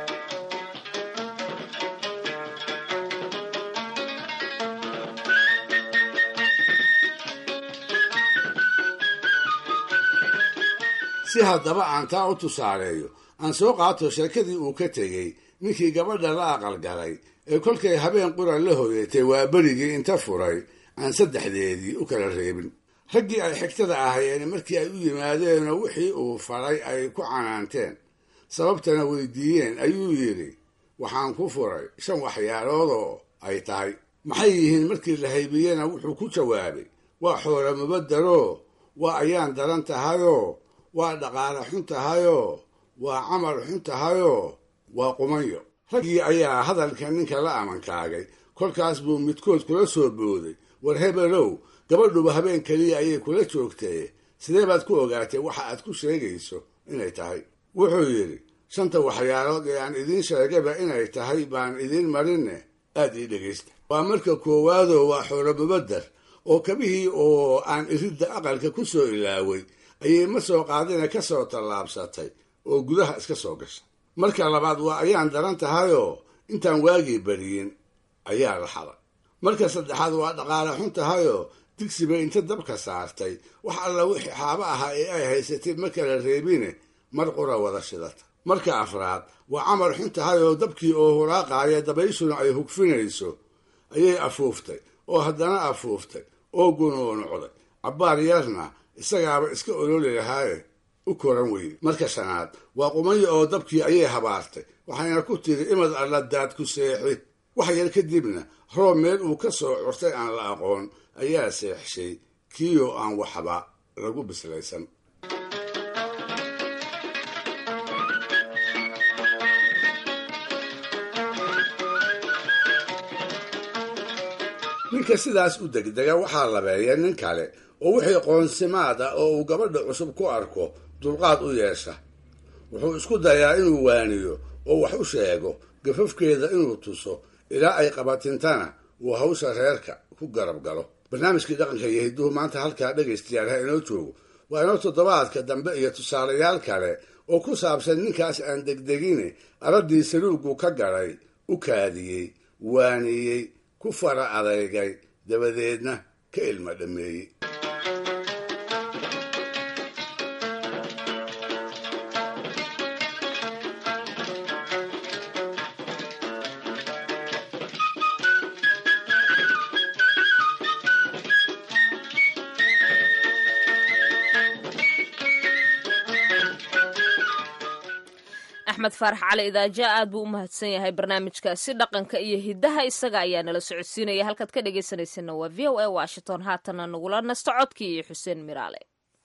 si haddaba aan taa u tusaaleeyo aan soo qaato sheekadii uu ka tegey ninkii gabadha la aqalgalay ee kolkay habeen qura la hoyatay waa berigii inta furay aan saddexdeedii u kala reebin raggii ay xigtada ahayeen markii ay u yimaadeenoo wixii uu faray ay ku canaanteen sababtana weydiiyeen ayuu yidhi waxaan ku furay shan waxyaaloodoo ay tahay maxay yihiin markii la haybiyena wuxuu ku jawaabay waa xoolo mubadaroo waa ayaan daran tahayoo waa dhaqaale xun tahayoo waa camal xun tahayoo waa qumanyo raggii ayaa hadalka ninka la amankaagay kolkaas buu midkood kula soo booday war hebelow gabadhuba habeen keliya ayay kula joogtee sidee baad ku ogaatay waxa aad ku sheegayso inay tahay wuxuu yidhi shanta waxyaalood ee aan idiin sheegayba inay tahay baan idiin marinne aad ii dhegaysta waa marka koowaadoo waa xoolo mubadar oo kabihii oo aan iridda aqalka ku soo ilaaway ayay ma soo qaadina ka soo tallaabsatay oo gudaha iska soo gashay marka labaad waa ayaan daran tahayoo intaan waagii beriyin ayaa la xaday marka saddexaad waa dhaqaale xun tahayoo digsiba inta dabka saartay wax alla wixii xaabo ahaa ee ay haysatay ma kala reebine mar qura wada shidata marka afraad waa camar xun tahay oo dabkii oo huraaqaaya dabayshuna ay hugfinayso ayay afuuftay oo haddana afuuftay oo gunuunucday cabbaar yarna isagaaba iska ololi lahaaye u koran weyey marka shanaad waa qumaya oo dabkii ayay habaartay waxayna ku tiri imad alla daad ku seexi wax yar kadibna roob meel uu ka soo curtay aan la aqoon ayaa seexshay kiiyoo aan waxba lagu bislaysan ninka sidaas u degdega waxaa labeeya nin kale oo wixii qoonsimaad ah oo uu gabadha cusub ku arko dulqaad u yeesha wuxuu isku dayaa inuu waaniyo oo wax u sheego gafafkeeda inuu tuso ilaa ay qabatintana uu hawsha reerka ku garab galo barnaamijkii dhaqanka iyo hidduhu maanta halkaa dhegaystayaal ha inoo joogo waa inoo toddobaadka dambe iyo tusaalayaal kale oo ku saabsan ninkaas aan degdegine araddii saluugu ka galay u kaadiyey waaniyey ku fara adeygay dabadeedna ka ilma dhammeeyey axmed faarax cali idaaja aad buu u mahadsan yahay barnaamijkaasi dhaqanka iyo hiddaha isaga ayaa nala socodsiinaya halkaad ka dhegaysanaysanna waa v o a washington haatana nagula nasto codkii iyo xuseen miraale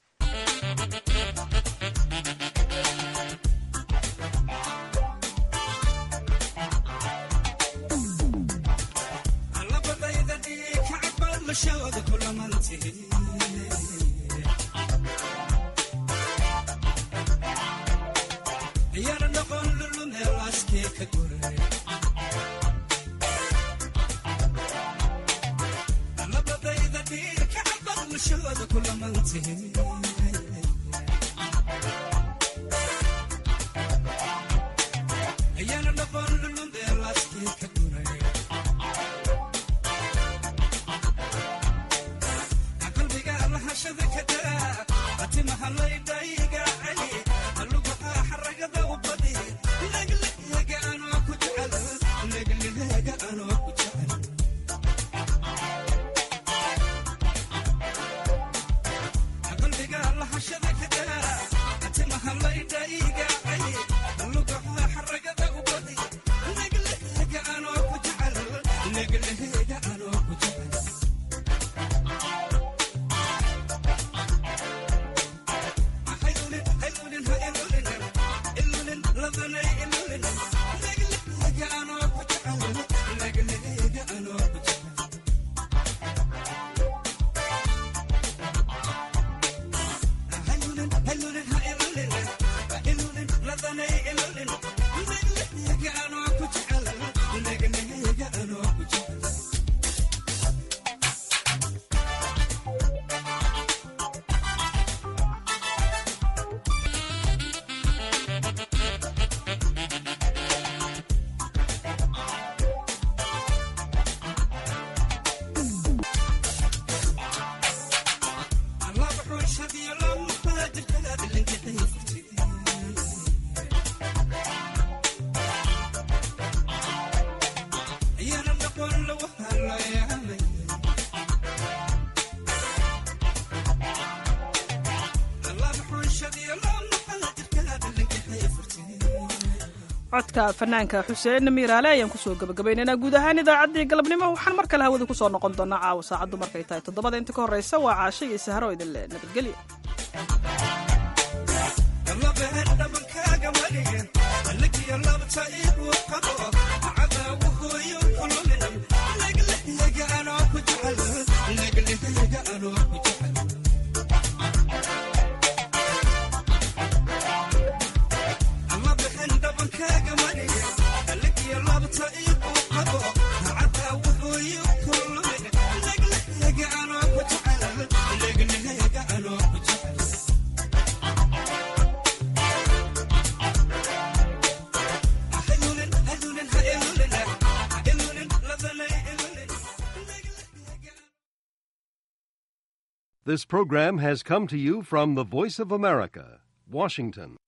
codka fanaanka xuseen miiraale ayaan kusoo gabagabaynaynaa guud ahaan idaacaddii galabnimo waxaan mar kale hawada kusoo noqon doonaa caawa saacaddu markay tahay toddobada inta ka horreysa waa caasho iyo sahro idin le nabadgelyo This program has come to you from the Voice of America, Washington.